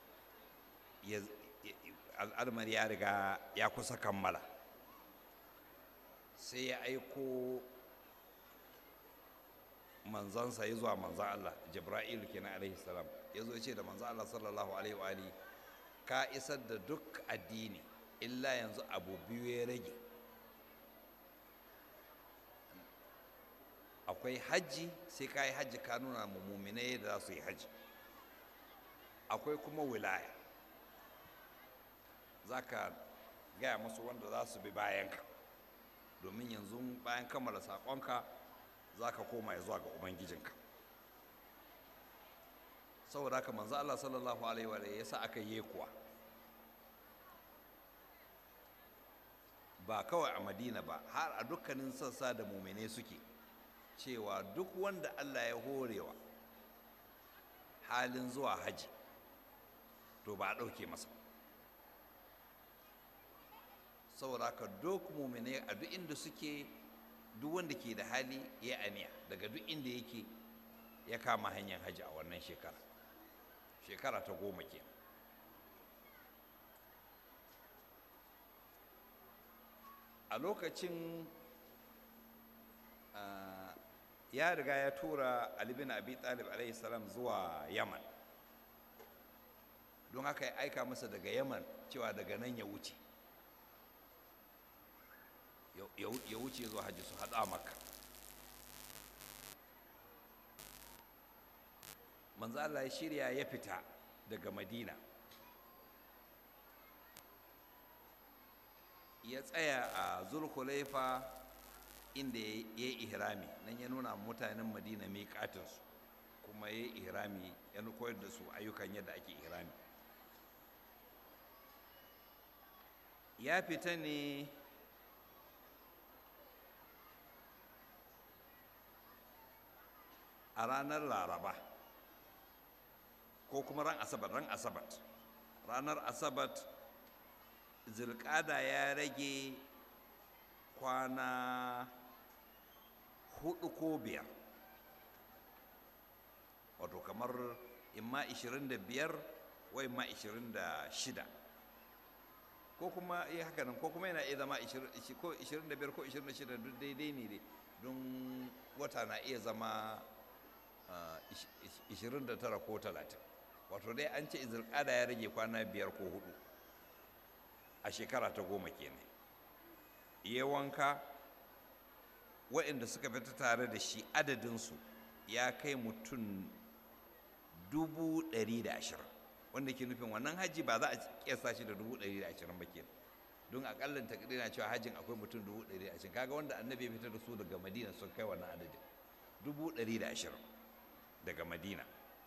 al'almar ya riga ya kusa kammala sai ya aiko manzansa ya zuwa manzan Allah Jibra'il kenan alaihi salam ya zo ce da manzan Allah sallallahu alaihi wa alihi ka isar da duk addini illa yanzu abu biyu ya rage akwai hajji sai ka yi hajji ka nuna muminai da za su yi hajji akwai kuma wilaya za ka gaya musu wanda za su bi bayanka domin yanzu bayan kammala saƙonka za ka koma ya zuwa ga ubangijinka saboda haka manzo Allah sallallahu alaihi wa ya sa aka yi kuwa ba kawai a madina ba har a dukkanin sassa da mumine suke cewa duk wanda Allah ya horewa halin zuwa haji to ba a ɗauke masa saboda haka duk mumine a duk inda suke duk wanda ke da hali ya aniya daga duk inda yake ya kama hanyar hajji a wannan shekara shekara ta goma ke a lokacin ya riga ya tura alibin abi talib alaihi salam zuwa yaman don haka ya aika masa daga yaman cewa daga nan ya wuce ya wuce zuwa hajji su haɗa maka manzo Allah ya shirya ya fita daga madina ya tsaya a zulhulaifa inda ya yi ihrami nan ya nuna mutanen madina miƙatinsu kuma ya yi ihrami ya koyar da su ayyukan yadda ake ihrami ya fita ne a ranar laraba ko kuma ran asabar ran asabat ranar asabat zilkada ya rage kwana hudu ko biyar wato kamar imma 25 wa imma 26 ko kuma iya haka nan ko kuma yana iya zama 25 ko 26 duk daidai ne dai don wata na iya zama 29 ko 30 wato dai an ce izirkada ya rage kwana biyar ko hudu a shekara ta goma kenan ya wanka waɗanda suka fita tare da shi adadinsu ya kai mutum dubu ɗari da ashirin wanda ke nufin wannan hajji ba za a kesa shi da dubu ɗari da ashirin ba ke don akallin takdir na cewa hajjin akwai mutum dubu ɗari da ashirin kaga wanda annabi ya fitar da su daga madina sun kai wannan adadin dubu ɗari da ashirin daga madina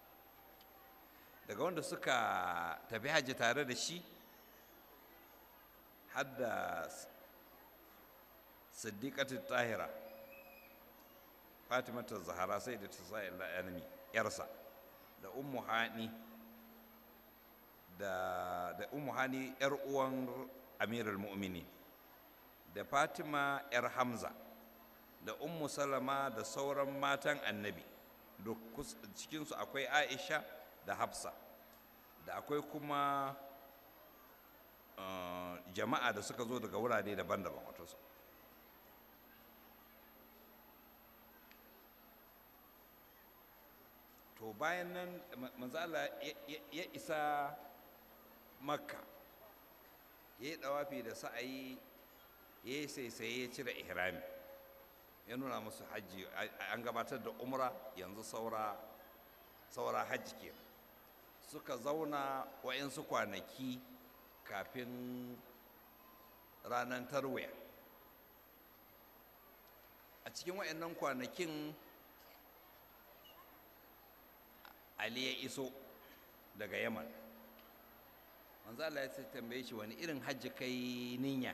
daga wanda suka tafi hajji tare da shi har da siddiqatu tahira fatimatu zahara sai da ta sa'in la'anami yarsa da ummu hani da da ummu hani yar uwan amirul mu'minin da fatima yar hamza da ummu salama da sauran matan annabi da cikinsu akwai aisha da hafsa da akwai kuma jama'a da suka zo daga wurare daban-daban wato to bayan nan manzala ya isa makka ya yi dawafi da sa'ayi ya yi saisaye ya cire ihrami ya nuna musu hajji an gabatar da umra yanzu saura saura hajji ke suka zauna wa'insu kwanaki kafin ranar tarwiya a cikin wa'annan kwanakin ali ya iso daga yaman manzo Allah ya tambaye shi wani irin hajji kai ninya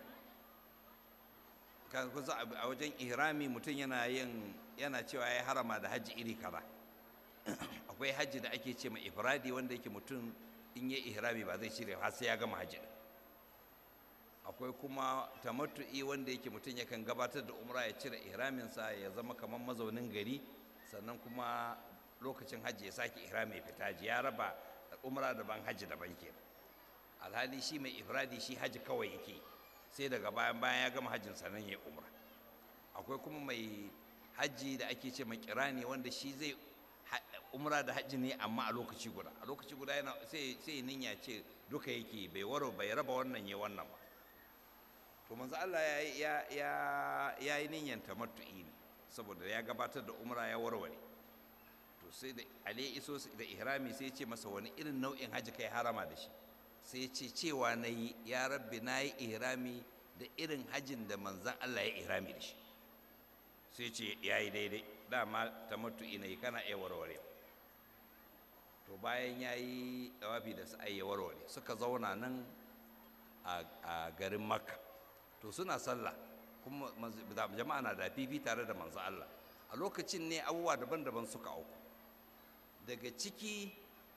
kan kusa a wajen ihrami mutum yana yin yana cewa ya harama da hajji iri kaza akwai hajji da ake ce ma ifradi wanda yake mutum in ya ihrami ba zai cire har sai ya gama hajji akwai kuma tamattu'i wanda yake mutum yakan gabatar da umra ya cire ihraminsa ya zama kamar mazaunin gari sannan kuma lokacin hajji ya sake ihrami ya fita ji ya raba umra daban hajji daban ke alhali shi mai ifradi shi hajji kawai yake sai daga bayan bayan ya gama hajjin sannan ya yi umra akwai kuma mai hajji da ake ce mai kirani wanda shi zai umra da hajji ne amma a lokaci guda a lokaci guda yana sai sai ninya ce duka yake bai waro bai raba wannan ya wannan ba to manzo Allah ya ya ya yi ninyan tamattu'i ne saboda ya gabatar da umra ya warware to sai da Ali iso da ihrami sai ya ce masa wani irin nau'in hajji kai harama da shi sai ya ce cewa na yi ya rabbi na yi ihrami da irin hajjin da manzan Allah ya ihrami da shi sai ce ya yi daidai dama tamattu'i na yi kana iya warware to bayan ya yi dawafi da su ya warware suka zauna nan a garin makka to suna sallah kuma jama'a na da fifi tare da manzo Allah a lokacin ne abubuwa daban-daban suka auku daga ciki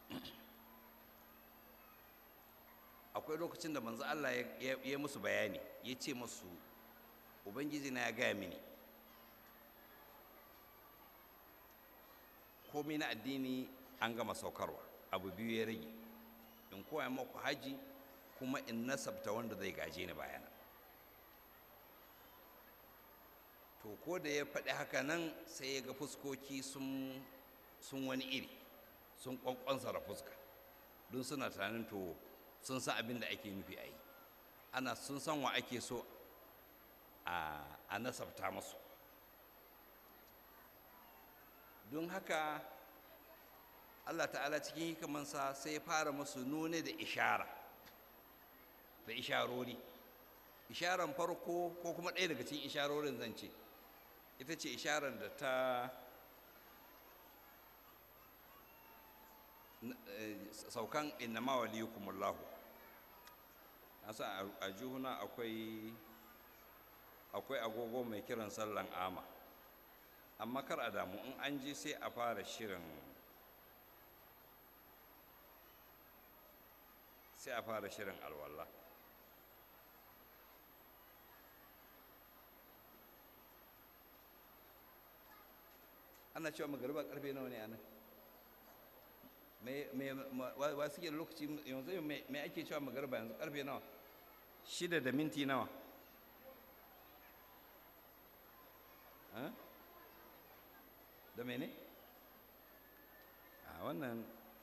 akwai lokacin da manzo Allah ya yi musu bayani ya ce musu ubangiji na ya gaya mini komai na addini an gama saukarwa abu biyu ya rage in koya maku haji kuma in nasabta wanda zai gaje ni bayana to ko da ya faɗi haka nan sai ya ga fuskoki sun wani iri sun kwankwansa da fuska don suna tunanin to sun san abin da ake nufi a yi ana sun san wa ake so a nasabta musu don haka allah ta'ala cikin hikamansa sai ya fara musu nune da ishara da isharori isharan farko ko kuma ɗaya daga cikin isharorin zan ce ita ce isharar da ta saukan innama waliyukumullahu nasa a juhuna akwai akwai agogo mai kiran sallan ama amma kar a damu in an ji sai a fara shirin sai a fara shirin alwallah ana cewa magariba karfe nawa ne a nan wa suke da lokaci yanzu mai ake cewa magariba yanzu karfe nawa shida da minti nawa da mene a wannan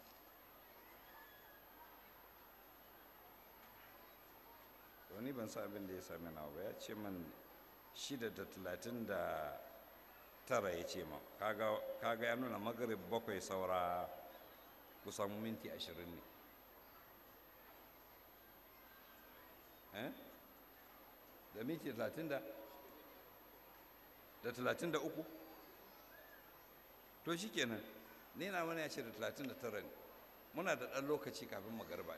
wani ban sa abin da ya sami nawa ba ya ce man shida da talatin da tara ya ce ma kaga ya nuna magarib bakwai saura kusan minti ashirin ne da minti talatin da da talatin da uku to shi kenan ne na wani ya ce da talatin da tara ne muna da ɗan lokaci kafin magarba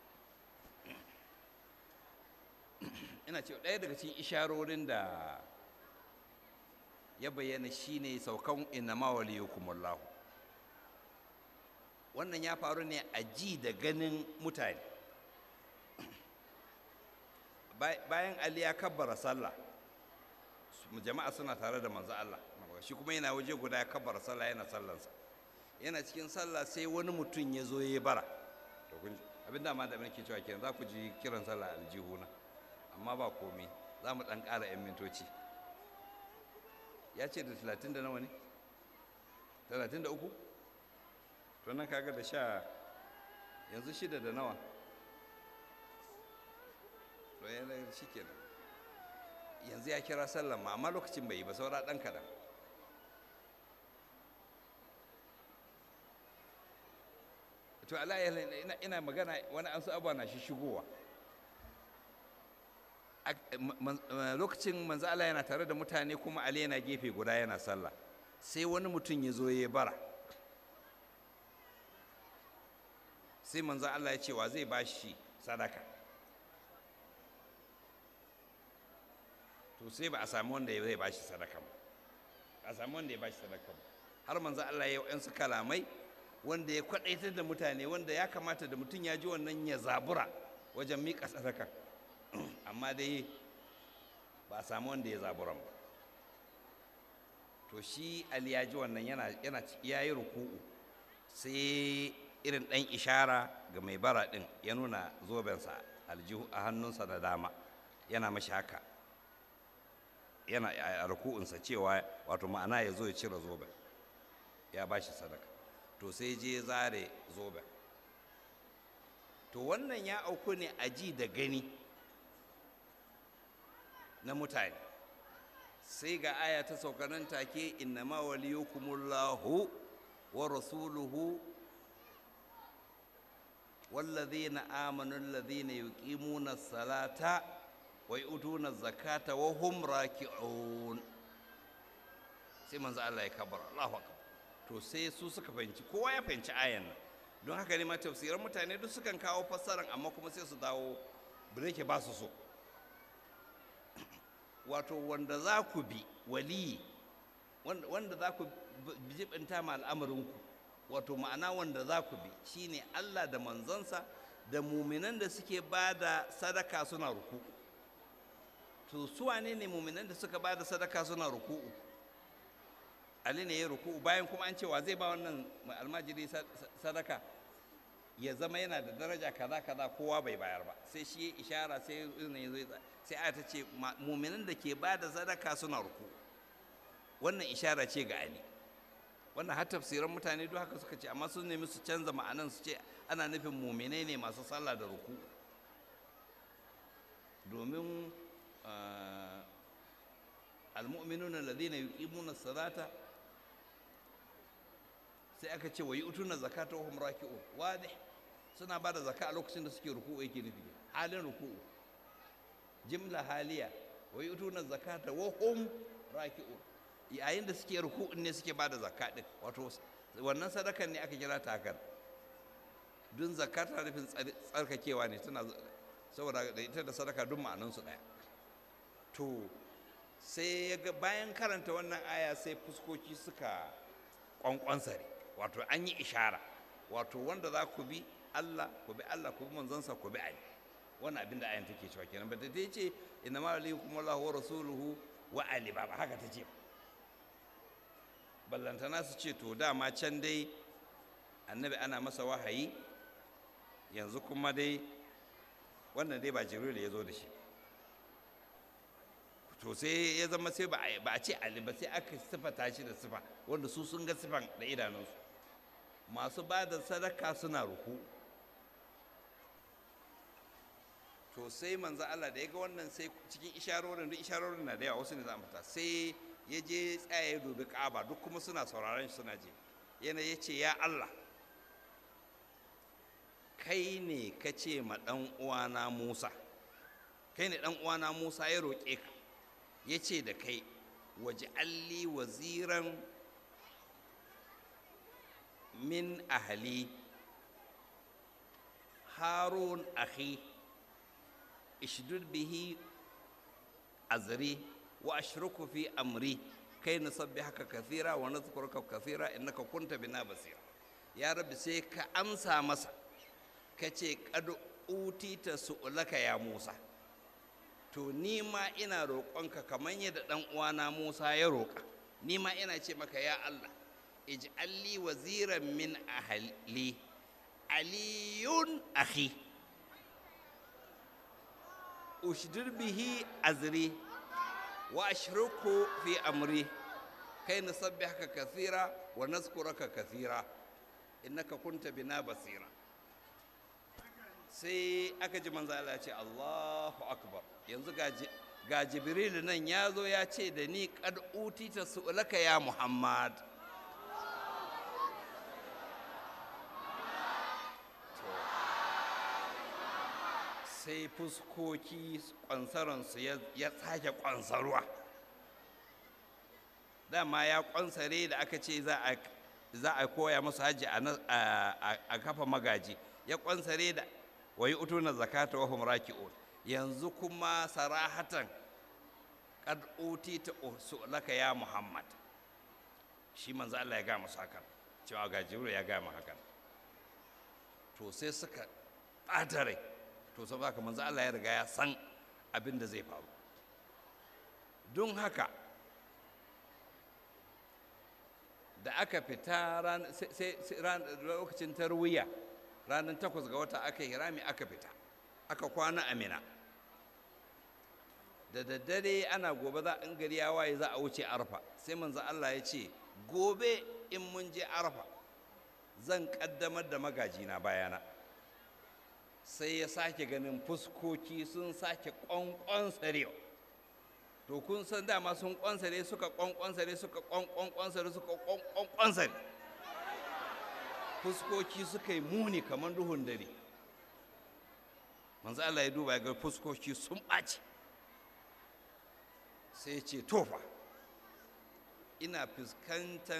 ina ce ɗaya daga cikin isharorin da ya bayyana shine saukan inama waliyukumullahu wannan ya faru ne a ji da ganin mutane bayan ali ya kabbara sallah jama'a suna tare da manzo Allah shi kuma yana waje guda ya kabbara sallah yana sallansa yana cikin sallah sai wani mutum ya zo ya bara to kun abin da ma da nake cewa kenan za ku ji kiran sallah aljihuna amma ba komai za mu dan ƙara 'yan mintoci ya ce da talatin da nawa ne talatin da uku to nan kaga da sha yanzu shida da nawa to yana shi kenan yanzu ya kira sallan ma amma lokacin bai yi ba saura ɗan kaɗan to ala ina magana wani an su abuwa na shi shigowa lokacin manzo Allah yana tare da mutane kuma Ali yana gefe guda yana sallah sai wani mutum ya zo ya bara sai manzo Allah ya ce wa zai bashi sadaka to sai ba a sami wanda zai bashi sadaka ba a sami wanda ya bashi sadaka ba har manzo Allah ya yi kalamai wanda ya kwadaitar da mutane wanda ya kamata da mutum ya ji wannan ya zabura wajen miƙa sadaka amma dai ba a samu wanda ya zaburan ba to shi ali ya ji wannan yana yana ya yi ruku'u sai irin ɗan ishara ga mai bara ɗin ya nuna zobensa aljihu a hannunsa da dama yana mashi haka yana a ruku'unsa cewa wato ma'ana ya zo ya cire zoben ya ba shi sadaka to sai je zare zoben to wannan ya auku ne a ji da gani na mutane sai ga aya ta saukanan take innama waliyukumullahu wa rasuluhu والذين آمنوا الذين يقيمون الصلاة ويؤتون الزكاة وهم راكعون sai manzo Allah ya kabar Allahu akbar to sai su suka fahimci kowa ya fahimci ayan nan don haka ne ma tafsiran mutane duk sukan kawo fassaran amma kuma sai su dawo bireke ba su so wato wanda za ku bi waliyi wanda za ku jibinta ma al'amarinku wato ma'ana wanda za ku bi shine Allah da manzansa da muminan da suke ba da sadaka suna ruku to su wane ne muminan da suka ba da sadaka suna ruku'u Ali ne ya ruku'u bayan kuma an cewa zai ba wannan almajiri sadaka ya zama yana da daraja kaza kaza kowa bai bayar ba sai shi ya ishara sai sai aya ta ce muminan da ke ba da sadaka suna ruku wannan ishara ce ga Ali wannan har tafsiran mutane duk haka suka ce amma sun nemi su canza ma'anan su ce ana nufin muminai ne masu sallah da ruku domin almu'minuna alladhina yuqimuna salata sai aka ce wa yu'tuna zakata wa hum raki'un wadih suna bada zakka a lokacin da suke ruku'u yake nufi halin ruku'u jimla haliya wa yu'tuna zakata wa hum raki'un yayin da suke ruku'un ne suke bada zakka din wato wannan sadakan ne aka kira takar dun zakka tana nufin tsarkakewa ne tana saboda da ita da sadaka duk ma'anansu ɗaya to sai ya ga bayan karanta wannan aya sai fuskoki suka kwankwansare wato an yi ishara wato wanda za ku bi Allah ku bi Allah ku bi manzansa ku bi Ali wannan abin da ayan take cewa kenan ba ta ce inna ma alaikum Allahu wa rasuluhu wa ali ba ba haka ta ce ballantana su ce to dama can dai annabi ana masa wahayi yanzu kuma dai wannan dai ba jibril ya zo da shi to sai ya zama sai ba a ce ali ba sai aka sifata shi da sifa wanda su sun ga sifan da idanunsu masu ba da sadaka suna ruku to sai manzo Allah da ya ga wannan sai cikin isharorin duk isharorin na da yawa wasu ne za mu fita sai ya je tsaya ya dubi Ka'aba duk kuma suna sauraron shi suna je yana ya ce ya Allah kai ne ka ce ma ɗan uwana Musa kai ne ɗan uwana Musa ya roƙe ka ya ce da kai waje alli waziran min ahali harun akhi ishdud bihi azri wa ashruku fi amri kai nusabbihaka kathira wa nadhkuruka kathira innaka kunta bina basira ya rabbi sai ka amsa masa ka ce kad utita su'laka ya musa to ni ma ina roƙonka kamar yadda ɗan uwana musa ya roƙa ni ma ina ce maka ya allah ij'alli waziran min ahli aliyun akhi ushdir bihi azri wa ashruku fi amri kai nusabbihaka kathira wa nazkuraka kathira innaka kunta bina basira sai aka ji manzo Allah ya ce Allahu akbar yanzu ga Jibril nan ya zo ya ce da ni kad utita su'laka ya Muhammad sai fuskoki kwansaransu ya sake kwansarwa dama ya kwansare da aka ce za a koya masu hajji a kafa magaji ya kwansare da wa yi utuna zakata wa hum raki'un yanzu kuma sarahatan qad utita laka ya muhammad shi manzo Allah ya ga musu hakan cewa ga jibril ya ga mu hakan to sai suka ɓata rai to saboda haka manzo Allah ya riga ya san abin da zai faru don haka da aka fita lokacin tarwiya ranar takwas ga wata aka yi rami aka fita aka kwana amina da daddare ana gobe za in gari ya waye za a wuce arfa sai manzo Allah ya ce gobe in mun je arfa zan kaddamar da magajina bayana sai ya sake ganin fuskoki sun sake kwankwansare to kun san dama sun kwansare suka kwankwansare suka kwankwansare suka kwankwansare fuskoki suka yi muni kamar duhun dare manzo Allah ya duba ya ga fuskoki sun ɓaci sai ce tofa ina fuskantar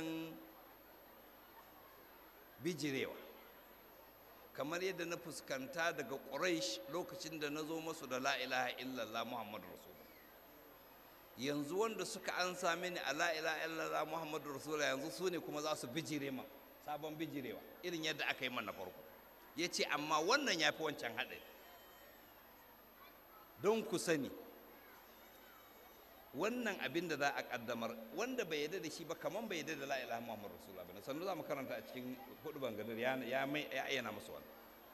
bijirewa kamar yadda na fuskanta daga ƙuraish lokacin da na zo masu da la'ilaha illallah muhammadu rasulullah yanzu wanda suka ansa mini a la'ilaha illallah muhammadu rasulullah yanzu su ne kuma za su bijire ma sabon bijirewa irin yadda aka yi mana farko ya ce amma wannan ya fi wancan haɗari don ku sani wannan abin da za a ƙaddamar wanda bai yarda da shi ba kamar bai yarda da la ilaha muhammad rasulullah bane sannu za mu karanta a cikin hudu bangadar ya ya mai ya ayyana musu wannan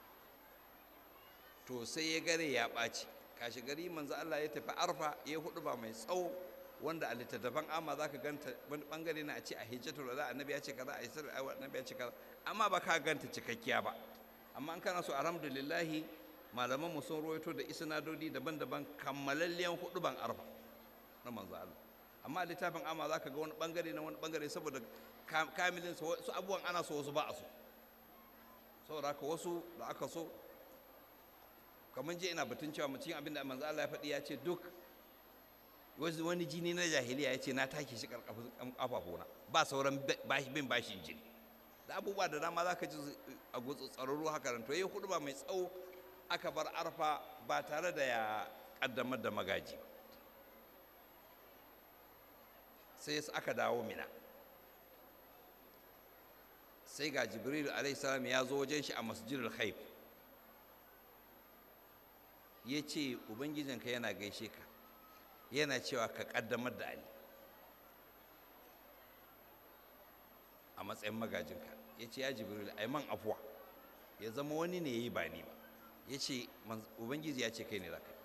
to sai ya gare ya ɓaci kashi gari manzo Allah ya tafi arfa ya hudu ba mai tsawo wanda a littattafan amma za ka ganta wani bangare na a ce a hijjatul wada annabi ya ce kaza a isra annabi ya ce kaza amma ba ka ganta cikakkiya ba amma an kana so alhamdulillahi malaman mu sun rawaito da isnadodi daban-daban kammalalliyan hudu ban arfa na manzo Allah amma littafin amma za ka ga wani bangare na wani bangare saboda kamilin su wasu abubuwan ana so wasu ba a so saboda haka wasu da aka so kamar je ina batun cewa mutum abin da manzo Allah ya faɗi ya ce duk wani jini na jahiliya ya ce na take shi ƙafafuna ba sauran bin bashin jini da abubuwa da dama za ka ji a tsararru haka nan to yi hudu ba mai tsawo aka bar arfa ba tare da ya kaddamar da magaji sai aka dawo mina sai ga jibril alaihissalam ya zo wajen shi a masjidul khaif ya ce ubangijinka yana gaishe ka yana cewa ka kaddamar da ali a matsayin magajinka ya ce ya jibril ai man afuwa ya zama wani ne ya yi ba ni ba ya ce ubangiji ya ce kai ne za ka yi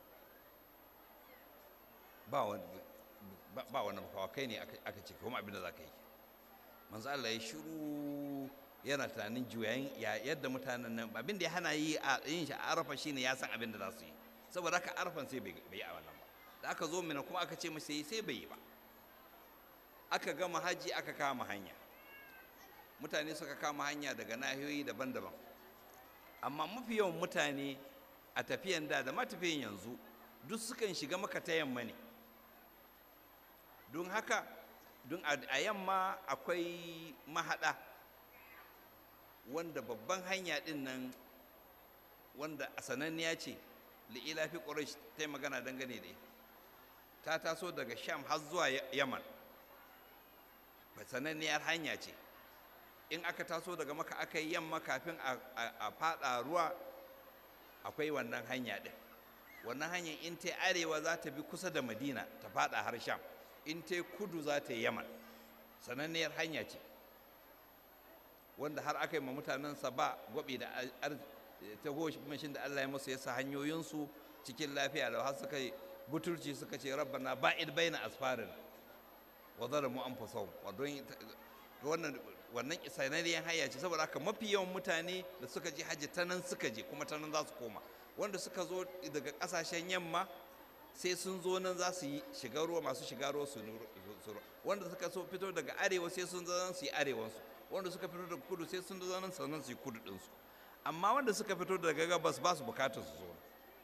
ba wani makawa kai ne aka ce kuma abin da za ka yi manzo Allah ya shiru yana tunanin juyayin yadda mutanen nan abin da ya hana yi a yin shi a arafa shine ya san abin da za su yi saboda haka arafan sai bai yi a wannan ba da aka zo mina kuma aka ce masa yi sai bai yi ba aka gama haji aka kama hanya mutane suka kama hanya daga nahiyoyi daban-daban amma mafi yawan mutane a tafiyan da da matafiyan yanzu duk sukan shiga maka ta yamma ne don haka don a yamma akwai mahaɗa wanda babban hanya ɗin nan wanda a sananniya ce li'ila fi ƙurash ta yi magana dangane da ta taso daga sham har zuwa yaman sananniyar hanya ce in aka taso daga maka aka yi yamma kafin a fada ruwa akwai wannan hanya ɗin wannan hanyar in ta arewa za ta bi kusa da madina ta fada har sham in ta kudu za ta yi yaman sananniyar hanya ce wanda har aka yi ma mutanensa ba gwabi da ta mashin da allah ya musu ya sa hanyoyinsu cikin lafiya da har suka yi butulci suka ce rabbana ba'id baina asfarin wa zalamu anfusahum wa don wannan wannan sananniyar hanya ce saboda haka mafi yawan mutane da suka je hajji ta nan suka je kuma ta nan za su koma wanda suka zo daga kasashen yamma sai sun zo nan za su yi shiga ruwa masu shiga ruwa su wanda suka so fito daga arewa sai sun zo nan su yi arewansu wanda suka fito daga kudu sai sun zo nan sannan su yi kudu ɗinsu amma wanda suka fito daga gabas ba su bukatar su zo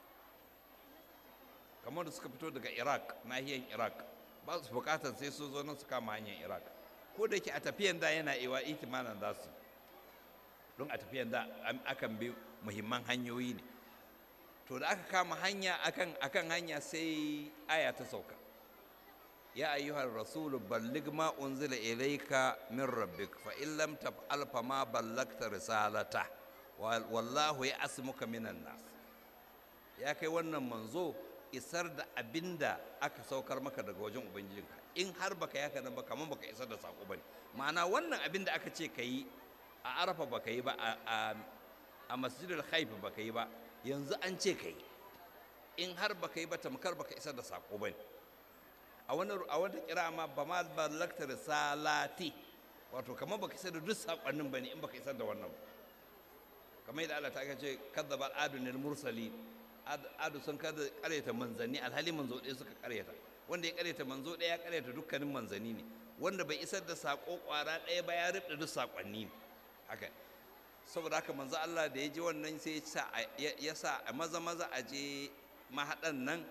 kamar da suka fito daga iraq nahiyar iraq ba su bukatar sai sun zo nan su kama hanyar iraq ko da ke a tafiyan da yana iwa ikimanin za su don a tafiyan da akan bi muhimman hanyoyi ne to da aka kama hanya akan akan hanya sai aya ta sauka ya ayyuhar rasulu ballig ma unzila ilayka min rabbik fa in lam taf'al fa ma ballagta risalata wallahu ya asmuka minan nas ya kai wannan manzo isar da abinda aka saukar maka daga wajen ubangijinka in har baka yaka nan ba kamar baka isar da sako bane ma'ana wannan abinda aka ce ka yi a arafa baka yi ba a masjidul haif baka yi ba yanzu an ce ka yi in har baka yi ba tamkar baka isar da sako bane a wani a wata kira ma ba ma ballakta risalati wato kamar baka isar da duk sakonnin bane in baka isar da wannan ba kamar yadda Allah ta ce kadzaba adunil mursali adu sun kada karyata manzanni alhali manzo ɗaya suka karyata wanda ya karyata manzo ɗaya ya karyata dukkanin manzanni ne wanda bai isar da sako kwara ɗaya ba ya rubda duk sakonni ne haka saboda haka manzo Allah da ya ji wannan sai ya sa a maza maza a je mahaɗan nan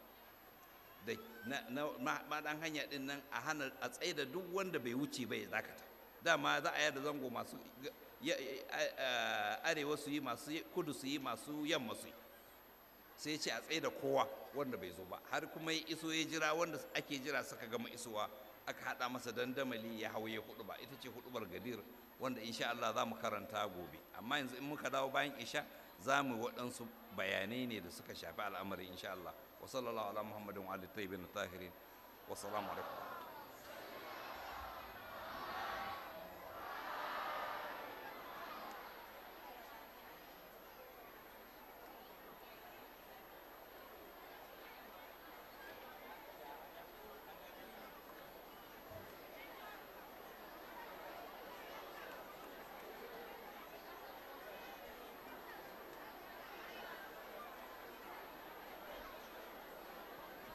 da na mahaɗan hanya ɗin nan a hana a tsaye da duk wanda bai wuce bai dakata dama za a yada zango masu arewa su yi masu kudu su yi masu yamma su yi sai ce a tsaye da kowa wanda bai zo ba har kuma ya iso ya jira wanda ake jira suka gama isowa aka haɗa masa dandamali ya hau ya hudu ba ita ce hudubar gadir wanda insha Allah za mu karanta gobe amma yanzu in muka dawo bayan isha za mu waɗansu bayanai ne da suka shafi al'amari insha Allah wa sallallahu ala muhammadin wa alihi tayyibin tahirin wa salamu alaikum